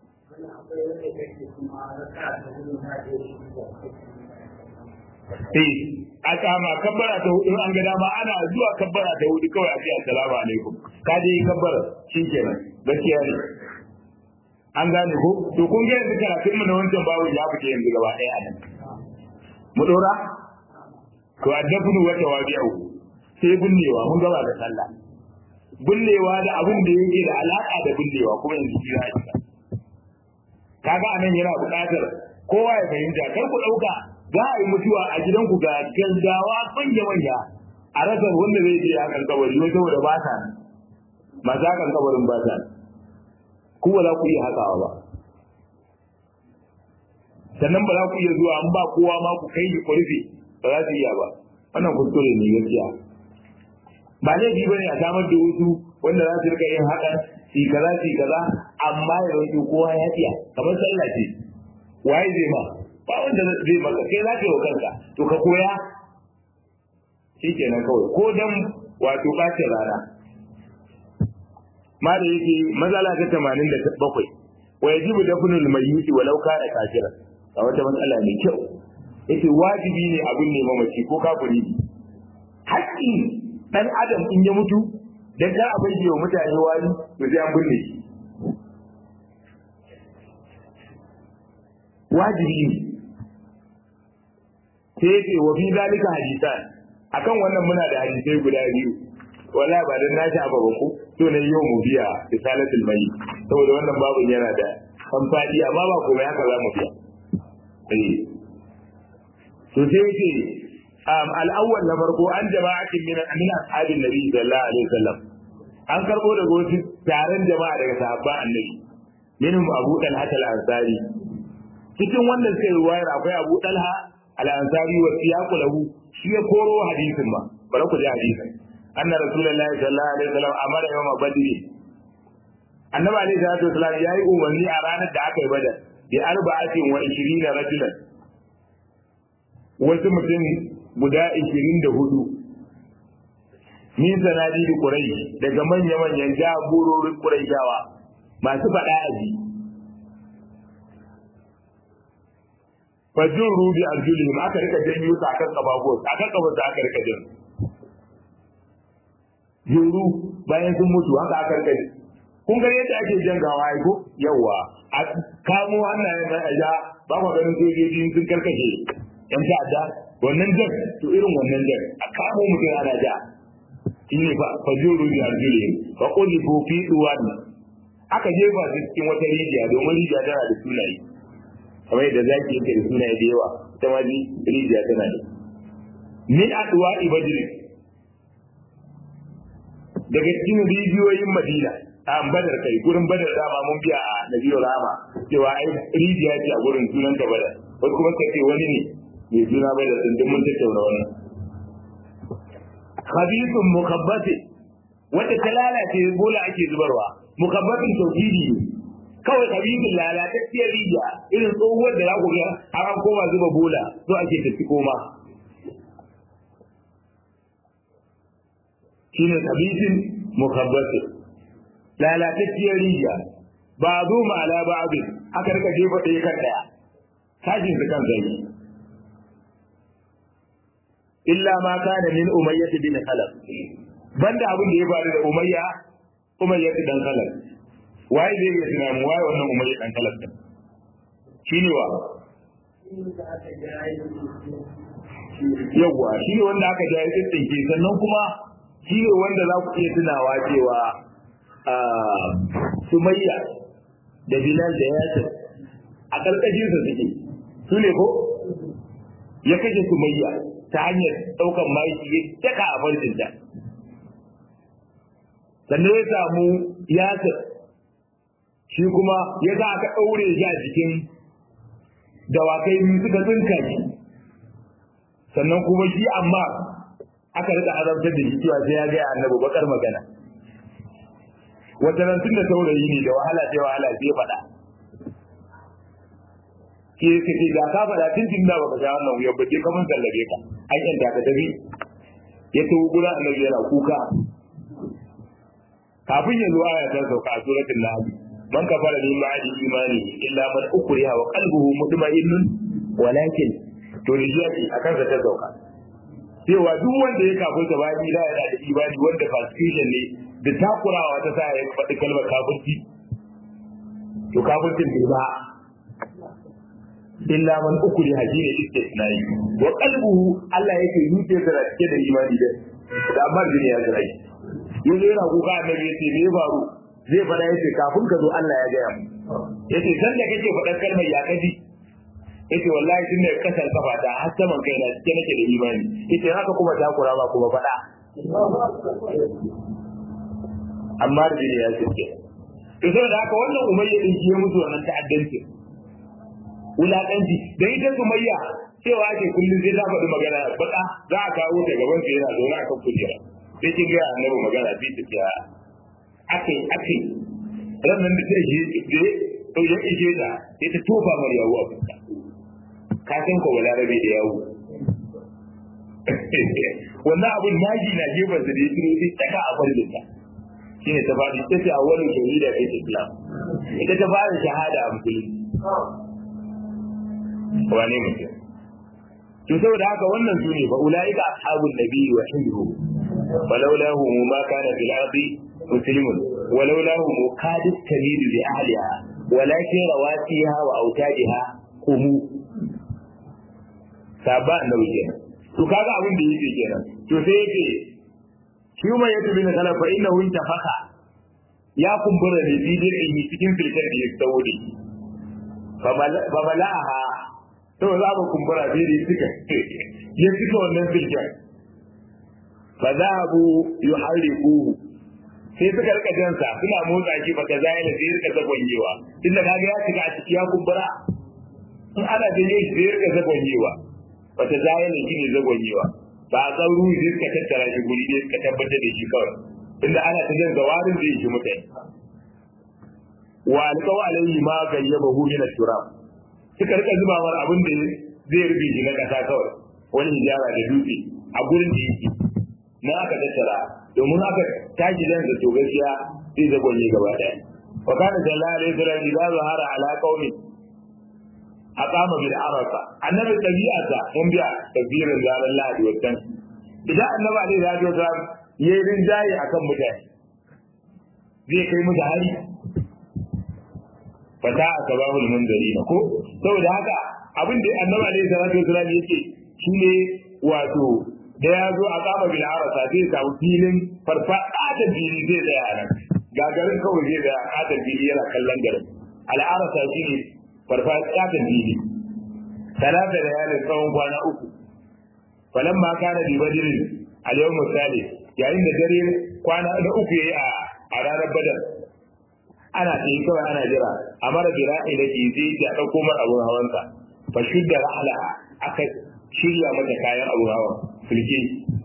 Eh, a kama kabbara ta hudu an ga dama ana zuwa kabbara ta hudu kawai a ce assalamu alaikum ka je yi kabbara shi kenan gaskiya ne an gane ko to kun ga yanzu karatun mu na wancan babu ya fice yanzu gaba ɗaya a nan mu dora to addafunu wata wabi'u sai binnewa mun gaba da sallah binnewa da abin da yake da alaka da binnewa kuma yanzu shi za a shiga kaga anan yana buƙatar kowa ya fahimta kar ku ɗauka za a yi mutuwa a gidanku ga gaggawa manya manya a rasar wanda zai je hakan kabari wai saboda ba ta masu hakan kabarin ba ta ku ba za ku iya hakawa ba sannan ba za ku iya zuwa an ba kowa ma ku kai ku rufe ba za su iya ba wannan kuskure ne gaskiya ba laifi bane a samar da wasu wanda za su rika yin hakan shi kaza shi kaza amma ya roƙi kowa ya tiya kamar sallah ce waye zai ma ba wanda zai maka kai za ka yi wa kanka to ka koya shi kenan kawai ko dan wato ɓacin rana ma da yake matsala ta tamanin da bakwai wa yajibu dafnul mayyiti walau kana kafiran a wata matsala mai kyau yace wajibi ne abin ne mamaci ko kafiri ne haƙƙi dan adam in ya mutu dan kar a bayyana mutane wani to sai an binne shi wajibi ne sai yace wa fi zalika hadisan akan wannan muna da hadisai guda biyu wallahi ba dan nashi aba ba ku to ne yau mu biya risalatul mai saboda wannan babu yana da amfani amma ba komai haka za mu biya eh to sai yace um al-awwal na farko an jama'atin min min ashabin nabi sallallahu alaihi wasallam an karbo daga wasu taron jama'a daga sahabban annabi minhum abu talha al-ansari cikin wannan sai ruwayar akwai abu talha al-ansari wa siyaqu lahu shi ya koro hadisin ba bari ku ji hadisin anna rasulullahi sallallahu alaihi wasallam amara yawma badri annabi alaihi salatu wasallam yayi umarni a ranar da aka yi badar bi arba'atin wa 20 rajulan wasu mutum guda 24 min sanadi da quraish daga manya manyan jagororin quraishawa masu fada aji fajin rubi arjulihim aka rika janyo su akan kababuwa akan kababuwa aka rika janyo juru bayan sun mutu haka aka rika kun ga yadda ake jan gawa ai ko yawa a kamo hannayen nan a ja ba ku ganin sojoji sun karkashe yan ta'adda wannan jan to irin wannan jan a kamo mutum ana ja shine fa fajin rubi arjulihim fa qulibu fi duwan aka jefa su cikin wata rijiya domin rijiya tana da sunaye kamar yadda zaki yake da sunaye da yawa ita ma rijiya tana da min adwa ibadri daga cikin rijiyoyin madina a badar kai gurin badar dama mun biya a nabiyo rama cewa ai rijiya ce a gurin sunan ta badar wasu kuma ka ce wani ne mai suna badar din duk mun tattauna wannan khabithun mukabbati wanda ta lalace bola ake zubarwa mukabbatin tauhidi ne kawai kabibin lalatacciyar rijiya irin tsohuwar da za ku ga har an koma zuba bola so ake tafi koma shine kabibin mukabbatin lalatacciyar rijiya ba zo ma ala ba abin aka rika jefa ɗaya kan ɗaya tashin su kan zai illa ma kana min umayyah bin khalaf banda abin da ya faru da umayya umayya dan khalaf waye zai iya tunanin waye wannan umayya dan khalaf din shine wa yawwa shi ne wanda aka jaye tsinke sannan kuma shi ne wanda za ku iya tunawa cewa sumayya da bilal da yasir a ƙarƙashinsa suke su ne ko ya kashe sumayya ta hanyar ɗaukan maki ya daka a farcinta sannan ya samu yasir shi kuma ya za aka ɗaure shi a jikin dawakai biyu suka tsinka shi sannan kuma shi amma aka rika azabtar da shi cewa sai ya gaya annabi bakar magana wata ran tun da saurayi ne da wahala sai wahala sai faɗa ke ka ce da ka faɗa tun tun da baka sha wannan wuyar bace kamar sallabe ka an yanta ka tafi ya tawo gudan annabi yana kuka kafin ya zo aya ta sauka a suratul nahl man kafara min ba'di imani illa man ukriha wa qalbuhu mutma'innun walakin to rijiyaki akan sa ta sauka cewa duk wanda ya kafin ta bayan ila yana da imani wanda fascishan ne da takurawa ta sa ya faɗi kalmar kafirci to kafircin bai ba illa man ukuri haji ne istisnai wa qalbuhu Allah yake yuce da cike da imani da da amma jini ya zai yanzu yana kuka annabi yace me ya faru zai fara yace kafin ka zo Allah ya gaya mu yace san da kake faɗar kalmar ya kaji yace wallahi tun da kasar kafa ta har saman kai na cike nake da imani yace haka kuma takura ba kuma faɗa amma da jini ya cike to saboda haka wannan umayya din shi ya mutu wannan ta'addanci wulaƙanci da ita sumayya cewa ake kullum sai ta faɗi magana baka za a kawo ta gaban sa yana zaune a kan kujera sai kin ga annabi magana bi ta kiya akai akai ranan da sai je je to ya ije ta sai ta tofa mar yawo a fuska ka san ko balarabe da yawo wannan abun naji na gefen sa da ya turo sai taka a farin ta shine ta fadi ta ce a wani shahida ta islam ita ta fara shahada a musulunci wane mutum to saboda haka wannan su ne fa ulaika ashabun nabi wa hizbu walaulahu ma kana fil ardi muslimun walaulahu kadit tamidu li ahliha walakin rawatiha wa autadiha kumu saba annabi kenan to kaga abin da yake kenan to sai yake shi mai yato bin kala fa innahu intafaka ya kumbura da bidin ilmi cikin filkar da ya saudi fa bala'aha to za mu kumbura sai da suka ya cika wannan filkar fa zahabu yuharriquhu sai suka rika jansa suna motsa shi ba ta zai da sai rika zagonyewa tunda kaga ya cika a ciki ya kumbura in ana janye shi sai rika zagonyewa ba ta zai da shi ne zagonyewa ba a san ruhi sai suka tattara shi guri ɗaya suka tabbatar da shi kawai tunda ana ta jan zawarin zai shi mutane wa alƙawa alaihi ma gayyabahu min at-turab suka rika zuba mar abin da zai rufe shi na ƙasa kawai wani hijara da dutse a gurin da yake na aka tattara domin aka tashi dan da to gaskiya zai zagonye gaba daya wa kana sallallahu alaihi wasallam idza zahara ala qaumi aqama bil arafa annabi tabi'ata mun biya tabirin zalan lahadi wannan idan annabi alaihi wasallam yayi rinjaye akan mutane zai kai mu da hari fata asbabul munzarina ko saboda haka abin da annabi alaihi salatu wasallam yake shine wato da ya zo a kama bil arasa zai samu filin farfada da fili zai tsaya a nan gagarin kawai zai tsaya a da fili yana kallon garin al'arasa shi ne farfada da fili talata da yalin tsawon kwana uku falan ma kana bi badirin a yau misali yayin da dare kwana na uku yayi a a ranar badar ana ce kawai ana jira a mara jira ila ke zai ya dauko mar abun hawansa fa shudda rahla aka shirya mata kayan abun hawan sulke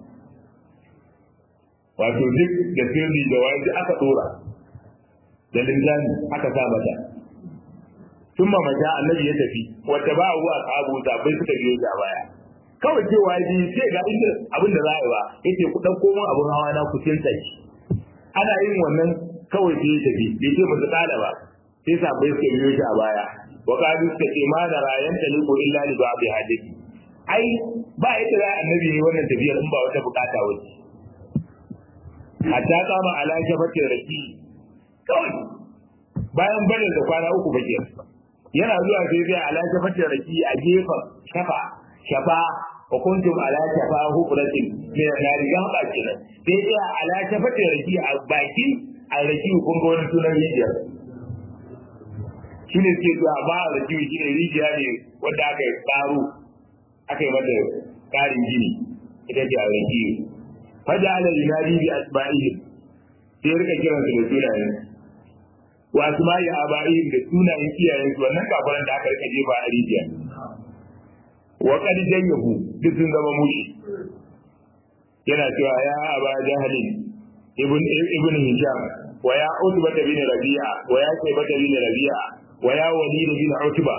wato duk da sirri da wani aka dora da linzami aka sa mata tun mamata annabi ya tafi wata ba a a sabu bai suka biyo da baya kawai cewa ji sai ga inda abin da za a yi ba yace ku dauko min abun hawa na ku tinta shi ana yin wannan kawai sai ya tafi bai ce musu kada ba sai sabai suka biyo shi a baya wa kadu suka ce ma da rayan taliqu illa li ba'di hadisi ai ba yadda za annabi ne wannan tafiyar in ba wata bukata wace hatta kama ala shafatin raki kawai bayan barin da kwana uku bake yana zuwa sai zai ala shafatin raki a gefen shafa shafa wa kuntum ala shafa hufratin mai na riga ba kenan sai zai ala shafatin raki a baki a raki kun ga wani sunan rijiyar shine suke zuwa ba a raki shine rijiya ne wanda aka yi tsaro aka yi mata ƙarin gini ita ce a raki faja ala yunadi bi asma'ihi sai rika kiran su da sunayen wa asma'i aba'ihim da sunayen iyayen su wannan kafaran da aka rika jefa a rijiya wa qad jayyahu duk sun zama mushi yana cewa ya aba jahalin ibn ibn hisham wa ya utba bin rabi'a wa ya shayba bin rabi'a wa ya walid bin utba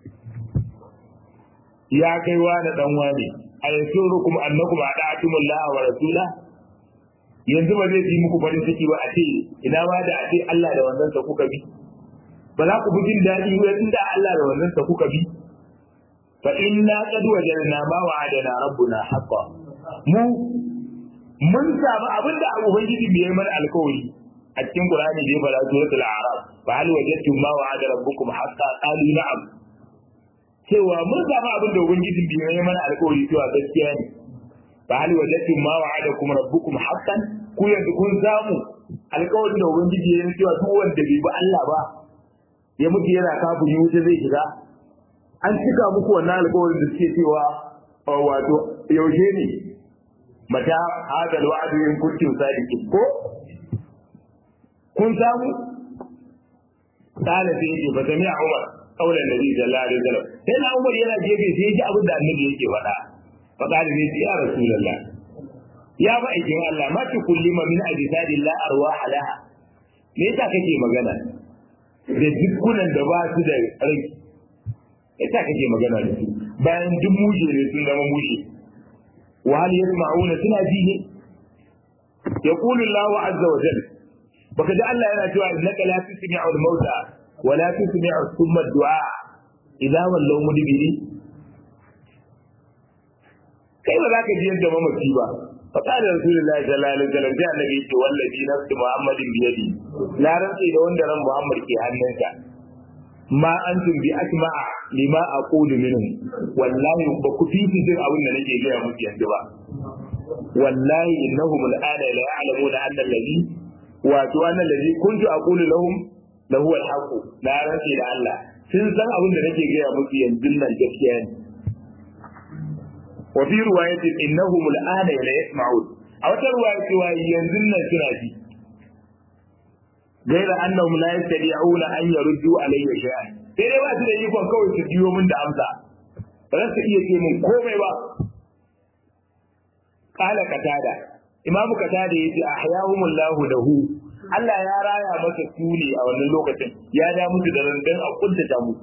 ya kai wa da dan wani a yasurukum annakum ata'tumullaha wa rasula yanzu ba zai ji muku farin ciki ba a ce ina ma da a ce Allah da wannan sa kuka bi ba za ku bi jin daɗi ba inda Allah da wannan sa kuka bi fa inna qad wajadna ma wa'adana rabbuna haqqan mu mun samu abinda ubangiji bai mana alkawari a cikin Qur'ani da ya fara suratul a'raf fa hal wajadtum ma wa'ada rabbukum haqqan qalu na'am cewa mun samu abin da ubangiji bai mana alkawari cewa gaskiya ne fa hal wajadtum ma wa'adakum rabbukum haqqan ku yanzu kun samu alkawarin da ubangiji ya yi cewa duk wanda bai bi Allah ba ya mutu yana kafin yi wuta zai shiga an cika muku wannan alkawarin da suke cewa wato yaushe ne mata hada alwa'du in kuntum sadiqin ko kun samu قال سيدي فسمع عمر kaulan nabi sallallahu alaihi wasallam sai na Umar yana gefe sai ji abin da annabi yake faɗa fa qala ni ya rasulullah ya ba aikin Allah ma tu kullima min ajsadillah arwah laha me yasa kake magana da dukkunan da ba su da rai yasa kake magana da su bayan duk mushe ne sun zama mushe wa hal yasma'una suna ji ne yaqulu Allah azza wa jalla baka ji Allah yana cewa innaka la tusmi'u al-mauta wa la tusmi'u thumma ad-du'a idza wallaw mudbiri kai ba za ka ji yadda mamaci ba فقال رسول الله صلى الله عليه وسلم جاء النبي والذي نفس محمد بيده لا رنسي da wanda ran Muhammad ke hannunsa ma antum bi asma'a lima aqulu minhum wallahi ba ku fi jin abin da nake gaya muku yanzu ba wallahi innahum al'ana la ya'lamuna anna alladhi wa to anna alladhi kuntu aqulu lahum la huwa al-haqq la rantsi da Allah sun san abin da nake gaya muku yanzu nan gaskiya ne wa fi riwayatin innahum al'ana la yasma'un a wata riwaya cewa yanzu nan suna ji gaira annahum la yastati'una an yaruddu alayya shay'an sai dai ba su da ikon kawai su biyo min da amsa ba za su iya ce min komai ba qala qatada imam qatada yace ahyahumullahu lahu Allah ya raya masa sune a wannan lokacin ya da musu da randan a kuntata mu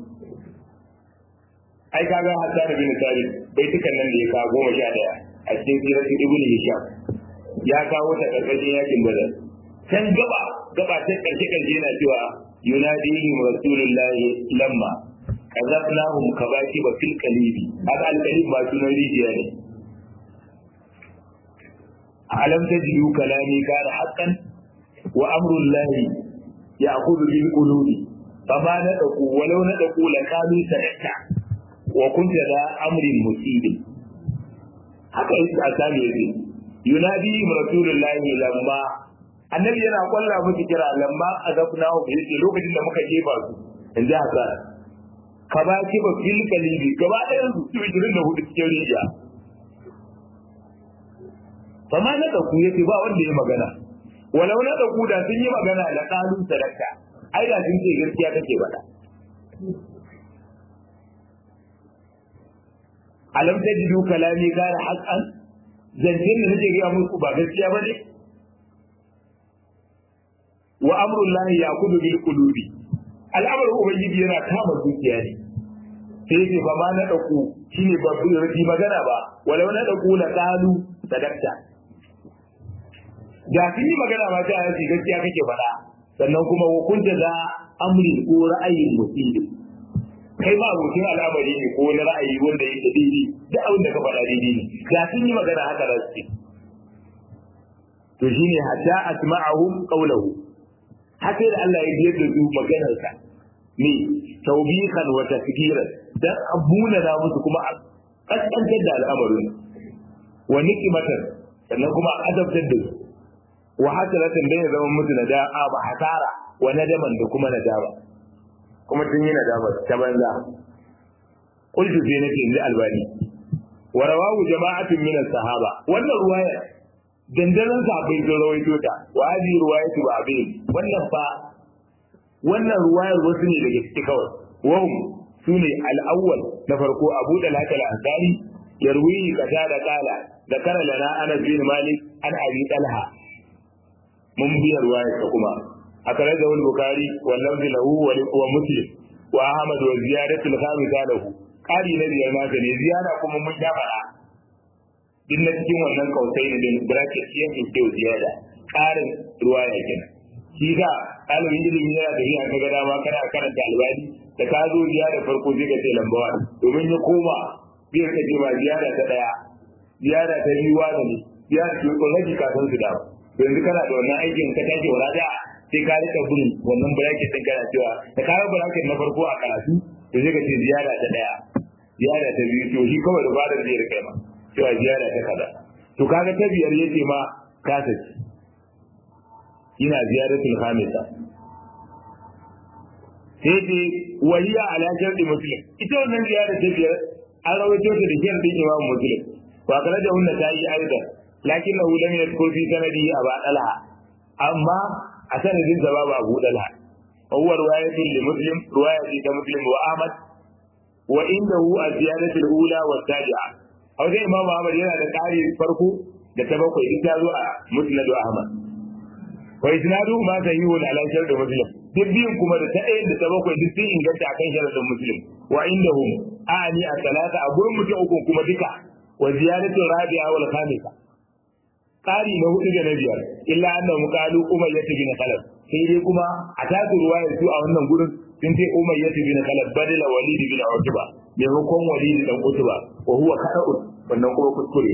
ai kaga Hassan bin Sabit bai tukan nan da ya kawo goma sha daya a cikin siratu ibnu Hisham ya kawo ta karkashin yakin Badar can gaba gaba ta karshe karshe yana cewa yunadihim rasulullahi lamma kazafnahum kabaki ba fil qalibi haka alqalib ba sunan rijiya ne alam tajidu kalami kana haqqan wa amru llahi ya'khudhu bil qulubi fama nadaku walau nadaku lakalu sadaka wa kunta da amrin musibin haka yake a sami yake yunadihim rasulullahi lamma annabi yana kwalla musu kira lamma azabna hu yace lokacin da muka jefa su in ji haka ka ba ki ba fil kalibi gaba ɗayan su su 24 cikin rijiya fama na ɗauku yace ba wanda ya magana walau na ɗauku da sun yi magana da ƙalu sadaka ai da sun ce gaskiya kake faɗa alam tajidu kalami gara haqqan zancen da nake ga muku ba gaskiya bane wa amrun lahi ya kudu bil qulubi al'amarin ubangiji yana kama zuciya ne sai yake ba ma na dauku shine ba bi rabi magana ba walau na dauku la qalu sadaqta da kin yi magana ma ta yace gaskiya kake faɗa sannan kuma hukunta da amri ko ra'ayin mutum kai ma abokin al'amari ne ko wani ra'ayi wanda yake daidai da abin da ka faɗa daidai ne da kin yi magana haka za su ce to shine hatta asma'ahum qawluhu haka da Allah ya biyar da su maganarsa ne taubikan wa tafkiran dan abuna da musu kuma a kaskantar da al'amarin wa nikmatan sannan kuma a azabtar da su wa hasaratan da ya zama musu na da'a ba hasara wa nadaman da kuma nadama kuma tun yi nadama ta banza qultu fi nake inda albani wa rawahu jama'atun min as-sahaba wannan ruwaya dandanan sahabbai sun rawaito ta wa hadhihi ruwayatu ba abin wannan fa wannan ruwayar wasu ne daga ciki kawai wahum sune al-awwal na farko Abu Dalha al-Ansari yarwi kaza da kala da kara lana Anas bin Malik an Abi Talha mun biya ruwayar ta kuma akara da wani Bukhari wa lafzi lahu wa Muslim wa Ahmad wa ziyadatu al-khamisa lahu kari na biyar nasa ne ziyara kuma mun sha faɗa din na cikin wannan kausai ne din bracket shi yake ke ziyada ƙarin ruwa ya kenan shi ga ɗalibin ilimi yana da iya kaga dama kana karanta albani da ka zo ziyara farko sai ka ce lambawa domin ya koma zai ka ce ba ziyara ta ɗaya ziyara ta biyu wa ne ziyara ta ko rage kafin su dawo yanzu kana da wannan aikin ka tashi wala da sai ka rika bin wannan bracket din kana cewa da ka bracket na farko a karatu to sai ka ce ziyara ta ɗaya ziyara ta biyu to shi kawai da bada zai rika ma cewa ziyara ta kaza to kaga ta biyar yace ma kasa ci ina ziyaratul khamisa sai ce wahiya ala sharti muslim ita wannan ziyara ta biyar an rawaito ta da shartin imam muslim wa kana da wannan ta yi aida lakin lahu lam yadkur fi sanadi aba dalha amma a sanadin sa babu abu dalha huwa riwayatun li muslim riwayati ta muslim wa ahmad wa indahu az-ziyadatu al-ula wa al-tabi'a a wajen imam ahmad yana da ƙari farko da ta bakwai duk ta zo a musnad ahmad wa isnadu ma sahihun ala shart muslim duk biyun kuma da ta ɗayan da ta bakwai duk sun inganta akan sharadin muslim wa indahum ani a talata a gurin mutum uku kuma duka wa ziyadatu rabi'a wal khamisa ƙari na hudu da na biyar illa annahu qalu umayyah bin khalaf sai dai kuma a tasu ruwaya su a wannan gurin sun ce umayyah bin khalaf badala walid bin utba maimakon walid dan utba wa huwa kada'un wannan kuma kuskure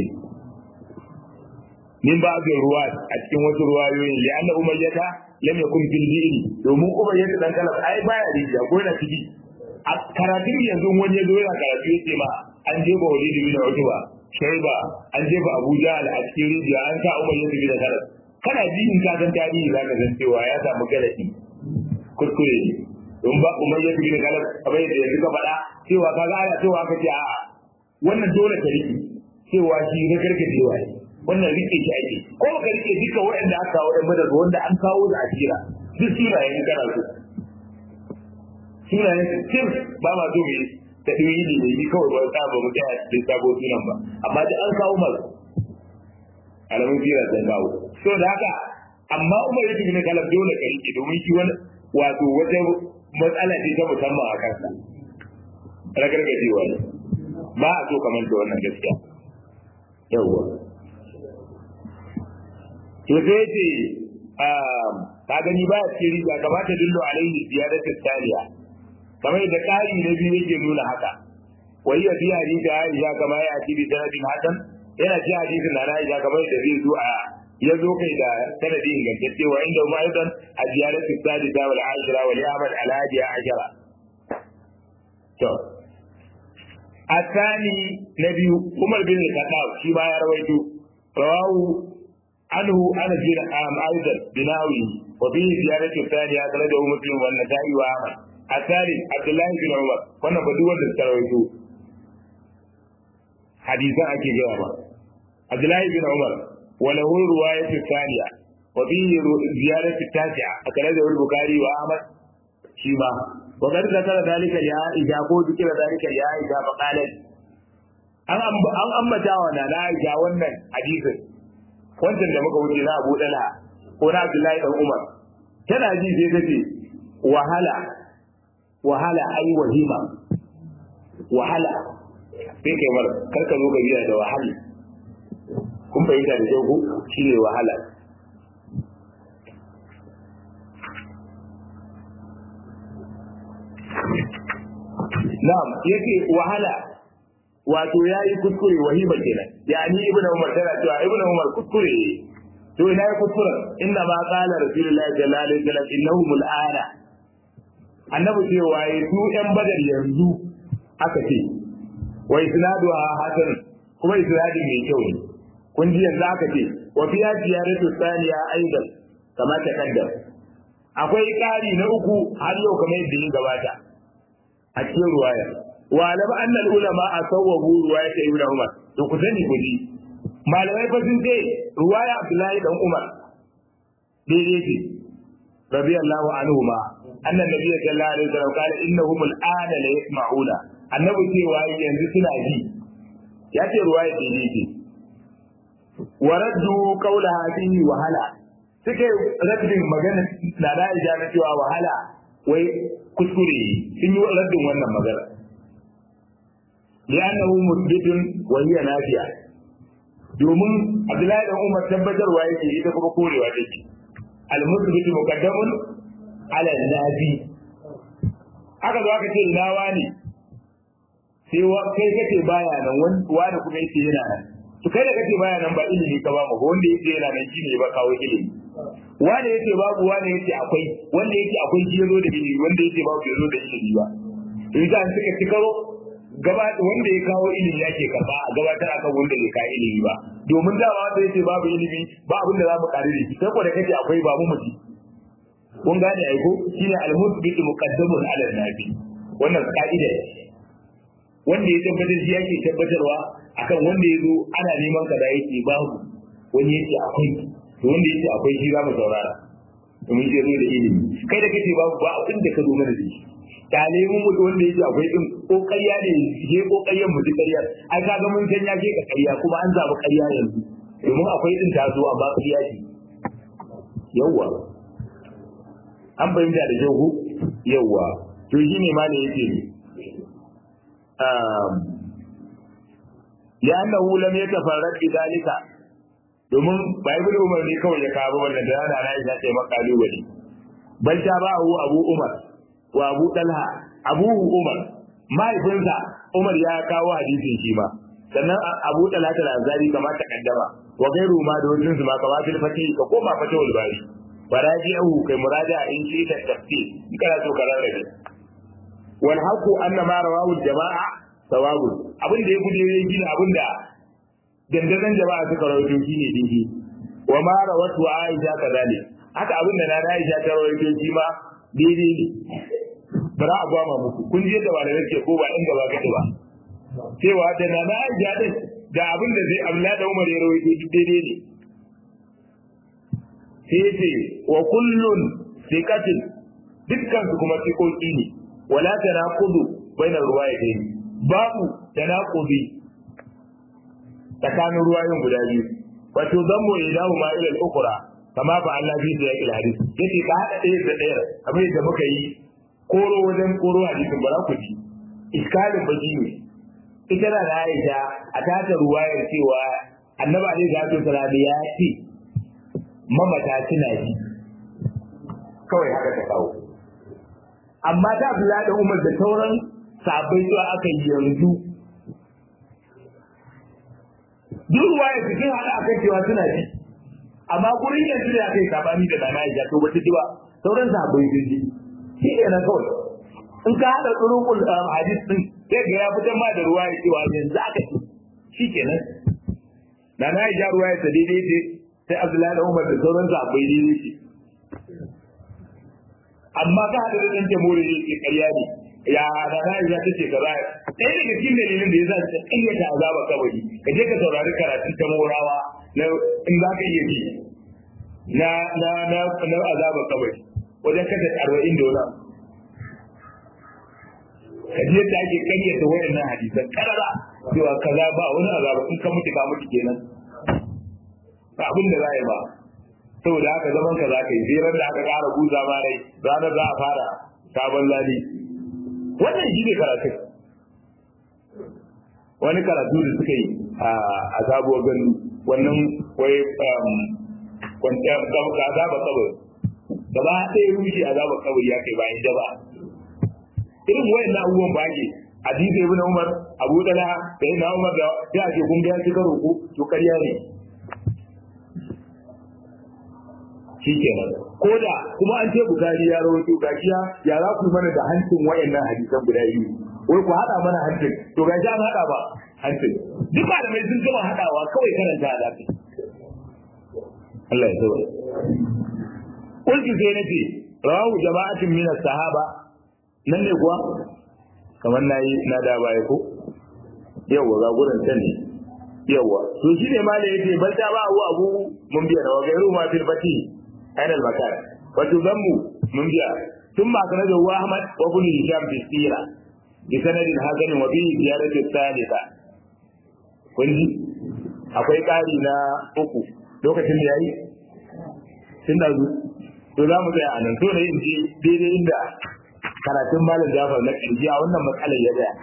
min ba da ruwa a cikin wasu ruwayoyi li anna umayyah lam yakun fil dini domin umayyah dan khalaf ai baya rijiya ko yana ciki a karatun yanzu wani ya zo yana karatu ya ce ma an jefa walid bin utba shaiba an jefa abuja a cikin rijiya an sa umar yadda bi da karas kana ji in ka san tarihi za ka san cewa ya samu galaɗi kuskure ne don ba umar yadda bi da karas kamar yadda yanzu ka faɗa cewa ka ga ana cewa ka ce a'a wannan dole ka riƙe cewa shi na gargajewa ne wannan riƙe shi ake ko ka riƙe duka waɗanda aka kawo ɗan daga wanda an kawo da asira duk sunayen kana so sunayen sim ba ma so mai ta ɗoyi ne ne kawai ba ta ba mu tsaya da sabo sunan ba amma da an kawo masu alamun jira sun kawo so da haka amma umar yake ne kalam dole ka rike domin shi wani wato wata matsala ce ta musamman a kansa ragargajewa ne ba a so kamar da wannan gaskiya yawwa to sai ce ka gani ba a cikin riga kamata dillo alaihi ziyaratu taliya kamar da ƙari na biyu yake nuna haka wai ya fi hadisi Aisha kamar ya ci bi sanadin hasan yana ci hadisin na Aisha kamar da zai zo a ya zo kai da sanadi ingantacce wa inda ma aidan a ziyaratu sadisa wal ashira wal yamal al hadiya ashara to الثاني نبي عمر بن الخطاب شيما يا رويته رواه عنه انس بن عام ايضا بناوي وفيه زيادة الثانية أخرجه مسلم والنسائي وأحمد الثالث عبد الله بن عمر wannan ba duk wanda suka rawaito hadisan ake gaya ba Abdullah bin Umar wa lahu riwayat thaniya wa fihi ziyarat tasi'a akhrajahu al-Bukhari wa Ahmad shi ma wa qad zakara dalika ya ija ko dukira dalika ya ija fa qalat an an ambata wa na Aisha wannan hadisin wancan da muka wuce na Abu Dala ko na Abdullahi dan Umar tana ji sai tace wahala wahala ai wahima wahala sai kai mara karka zo ga biya da wahala kun fahimta da kyau ko shi ne wahala na'am yake wahala wato yayi kuskure wahima kenan yani ibnu umar tana cewa ibnu umar kuskure to ina ya kuskura inna ma qala rasulullahi sallallahu alaihi wasallam innahum al'ana annabi cewa yi su ‘yan badar yanzu aka ce, wa isnadu a hasan kuma isnadin mai kyau ne. Kun ji yanzu aka ce, wa fi ya ziyaratu saniya aidan kama ta kaddam. Akwai ƙari na uku har yau kamar yadda ya gabata a cikin ruwaya. Wa alama annal ulama a sawwabu ruwaya ta Ibn Umar. To ku sani ku ji. Malamai fa sun ce ruwaya Abdullahi dan Umar daidai ce. Radiyallahu anhu ma أن النبي صلى الله عليه وسلم قال إنهم الآن لا يسمعون النبي cewa yanzu suna ji ya ce ruwaya daidai ce wa raddu qawlaha fihi wahala suke raddin magana na da ija na cewa wahala wai kuskure sun yi raddin wannan magana li'annahu musbitun wa hiya nafiya domin Abdullahi dan Umar tabbatarwa yake ita kuma korewa take al-musbitu muqaddamun ala nabi aka zo aka ce ina wani sai wa kai kace baya nan wani kuma yace yana nan to kai da kace baya nan ba ilimi ka ba mu wanda yace yana nan shine ba kawo ilimi wani yace babu wani yace akwai wanda yace akwai shi yazo da ilimi wanda yace babu yazo da ilimi ba to idan suka ci karo gaba wanda ya kawo ilimi yake karba a gabatar akan wanda bai kawo ilimi ba domin dama wanda yace babu ilimi ba abin da za mu kare da shi sai ko da kace akwai babu mutum kun gane ai ko shine al-musbit muqaddamun ala nabi wannan ka'ida ce wanda ya tabbatar shi yake tabbatarwa akan wanda ya zo ana neman ka da yake babu wani yake akwai to wanda yake akwai shi za mu saurara mun je zo da ilimi kai da kace babu ba abin da ka zo mana da shi kyale mun mutu wanda yake akwai din kokariya ne je kokariyan mu ƙarya ai ka ga mun san ya ke ka ƙarya kuma an zabi ƙarya yanzu domin akwai din ta zo amma ƙarya ce yawwa an bayyana da jahu yawwa to shi ne ma da yake ne لأنه لم يتفرد بذلك domin ba ibn umar ne kawai ya kawo wannan da yana na isa ce makalu wali bal ta ba hu abu umar wa abu talha abu umar mahaifinsa umar ya kawo hadisin shi ma sannan abu talha ta lazari kamar ta kaddama wa gairu ma da wajen su ma kamar fil fati ka koma fata wal bari faraji'u kai muraja in shi ta tafsir in kana so ka rarrabe wal haqu anna ma rawahu jama'a sawabu abin da ya gudu ya gina abin da dandazon jama'a suka rawaito shi ne dinki wa ma rawatu aisha kadalik haka abin da na aisha ta rawaito shi ma daidai ne bara a gwama muku kun je da malamai ke ko ba inda ba kace ba cewa da na aisha din da abin da zai abla da umar ya rawaito duk daidai ne sai ce wa kullun sikatin dukkan su kuma sikoki ne wala tanaqudu bainar ruwayatayn babu tanaqudi tsakanin ruwayoyin guda biyu wato zammu ilahu ma ila al-ukhra kama fa Allah bi da yake hadisi yace ka hada ɗaya da ɗaya kamar yadda muka yi koro wajen koro hadisin ba za ku ji iskalin baki ne ita da Aisha a tata ruwayar cewa annabi alaihi salatu wasallam ya ce mamata suna ji kawai haka ta kawo amma ta Abdullahi da Umar da sauran sabai zuwa aka yi yanzu duk ruwa ya cikin hada akan cewa suna ji amma gurin yanzu da aka yi sabani da dana ya to ba ta ji ba sauran sabai sun ji shi ne na kawai in ka hada turukul hadis din sai ga ya fitar ma da ruwa ya cewa yanzu aka ci shi kenan da na ya ruwa ya ta daidai ce sai Abdullahi da Umar da sauran sabai daidai ce amma ka hada da ɗan jamhuri ne ke ƙarya ne ya da na ya tace kaza ɗaya daga cikin dalilin da yasa ta ƙayyata azaba kabari ka je ka saurari karatun ta morawa na in za ka iya ji na na na na azaba kabari wajen kada arba'in da wani ka je da ake ƙayyata wayannan hadisan karara cewa kaza ba wani azaba in ka mutu ka mutu kenan ba abin da za yi ba saboda haka zaman ka za ka yi zirar da aka ƙara guza ma rai ranar za a fara sabon lali wannan shi ne karatun wani karatu da suka yi a sabuwar gandu wannan wai kwanciyar azaba kabari gaba ɗaya rushe azaba kabari ya kai bayan jaba irin wayan na abubuwan ba ke hadisi ibn umar abu dala da ina umar da ya ce kun ga ya ci karo ko to ƙarya ne shi kenan ko da kuma an ce bukari ya rawaito gaskiya ya za ku mana da hancin wayannan hadisan guda biyu wai ku hada mana hancin to ga an hada ba hancin duk malamai sun gama hadawa kawai karanta da kai Allah ya tsare kulki sai nace rawu jama'atin min sahaba nan ne kuwa kamar nayi na da baya ko yawa ga gurin can ne yawa to shi ne ma da yake bal ta ba abu abu mun biya da gairu ma fil fati aina al makan wa tudammu mun biya ثم أخرجه أحمد وابن هشام في السيرة بسند حسن وفيه زيادة الثالثة kunji akwai ƙari na uku lokacin da ya yi tun da to za mu tsaya a nan so da yin je daidai inda karatun malam jafar na ƙirji a wannan matsalar ya tsaya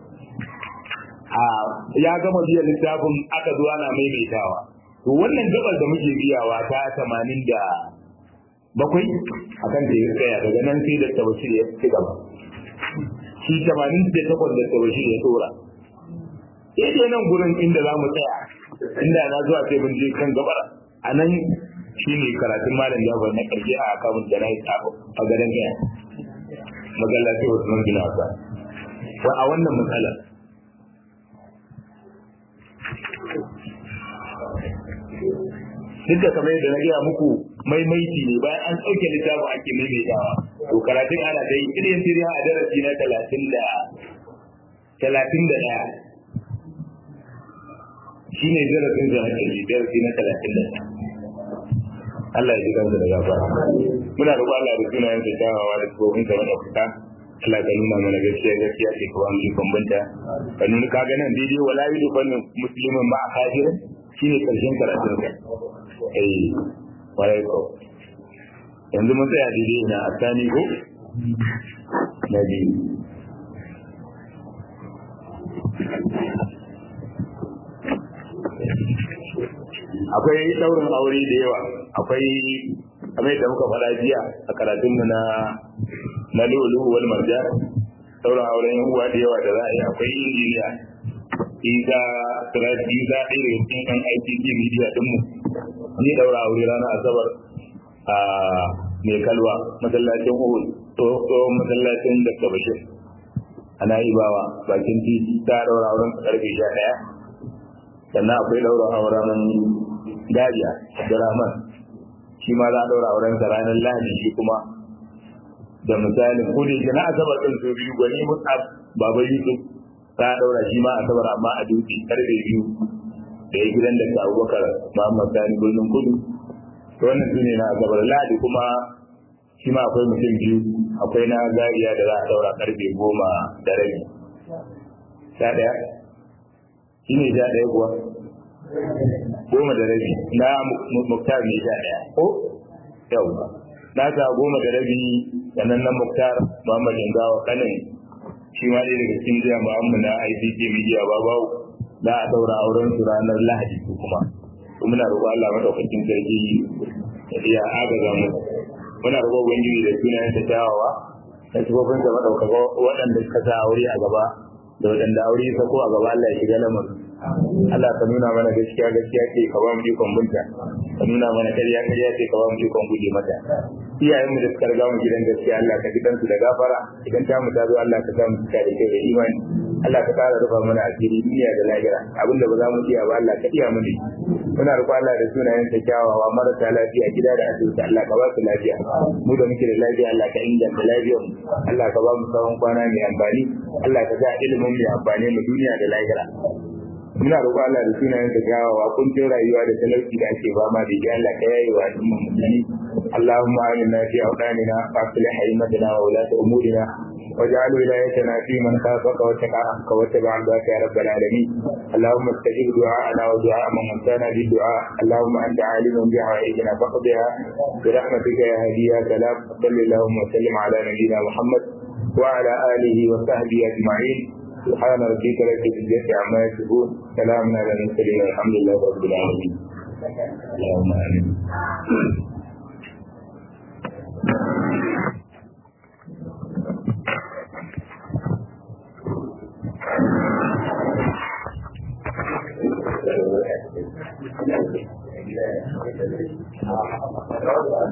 ya gama biya littafin aka zo ana maimaitawa to wannan gabar da muke biyawa ta tamanin da bakwai a kan da ya tsaya daga nan sai da tabashir ya ci gaba shi tamanin da takwas da tabashir ya tsora sai nan gurin inda za mu tsaya inda na zuwa sai mun je kan gabar a nan shi ne karatun malam jafar na karshe a akamun da na yi a gadon gaya magana sai wasu man gina wasa a wannan matsalar duk da kamar yadda na gaya muku maimaiti ne bayan an ɗauke littafin ake maimaitawa to karatun ana dai irin tiriya a darasi na talatin da talatin da ɗaya shi ne darasin da na ƙarfi darasi na talatin da ɗaya Allah ya ji kansa da gafara muna roƙon Allah da sunayen sa kyawawa da tsofin sa mana fita Allah ka nuna mana gaskiya gaskiya ce ka wani bambanta ka nuna ka ga nan daidai wala yi dukkan musulmin ma a kafir shine karshen karatun sa eh warai ko yanzu mun tsaya daidai na asani ko na biyu akwai daurin aure da yawa akwai kamar da muka faɗa jiya a karatunmu na na lulu wal marjan daurin auren uwa da yawa da za a yi akwai injiniya isa sirati isa ɗaya daga cikin kan ICT media dinmu ni daura aure ranar asabar a mai kalwa masallacin uhud tsohon masallacin da bashir ana ibawa bakin titi ta daura auren karfe sha ɗaya sannan akwai daura auren Dariya Abdurrahman shi ma za a daura auren sa ranar Lahadi shi kuma da misalin ko da na asabar din su biyu gwani Mus'ab Baba Yusuf za a daura shi ma asabar amma a dutse karfe biyu da ya gidan da Abubakar Muhammad Sani Birnin Kudu to wannan su ne na asabar Lahadi kuma shi ma akwai mutum biyu akwai na Zaria da za a daura karfe goma da rabi sha ɗaya shi ne sha ɗaya kuwa goma da rabi na muktar ne sha ɗaya ko yau na sa goma da rabi sannan na muktar muhammad ingawa kanin shi ma ɗaya daga cikin jiya muhammad na ICT media babawo za a ɗaura auren su ranar lahadi ko kuma muna roƙo Allah madaukakin sarki ya iya agaza mu muna roƙo ubangiji da sunayen ta kyawawa da sifofin da madaukaka waɗanda suka sa aure a gaba da waɗanda aure ya sako a gaba Allah ya shiga lamarin Allah ka nuna mana gaskiya gaskiya ce ka ba mu ikon binta ka nuna mana ƙarya ƙarya ce ka ba mu ikon guje mata iyayenmu da suka riga mu gidan gaskiya Allah ka gidan su da gafara idan ta mu ta zo Allah ka sa mu cika da kai da imani Allah ka ƙara rufa mana asiri duniya da lahira abinda ba za mu iya ba Allah ka iya mu ne muna roƙon Allah da sunayen ta kyawawa marasa lafiya gida da asibiti Allah ka ba su lafiya mu da muke da lafiya Allah ka inganta lafiyar mu Allah ka ba mu tsawon kwana mai amfani Allah ka sa ilimin mai amfani mu duniya da lahira muna roƙo Allah da sunayen da gawawa kuncin rayuwa da talauci da ake fama da shi Allah ka yayi wa al'umma musulmi Allahumma aminna fi awdanina wa aslih haymatana wa ulata umurina واجعل ولايتنا في من خافك واتقاك واتبع رضاك يا رب العالمين اللهم استجب دعاءنا ودعاء من وفانا بالدعاء اللهم انت عالم بحوائجنا فاقضها برحمتك يا هادي يا سلام صل اللهم وسلم على نبينا محمد وعلى اله وصحبه اجمعين سبحان ربك رب العزة عما يصفون سلام على المرسلين والحمد لله رب العالمين اللهم امين Thank you.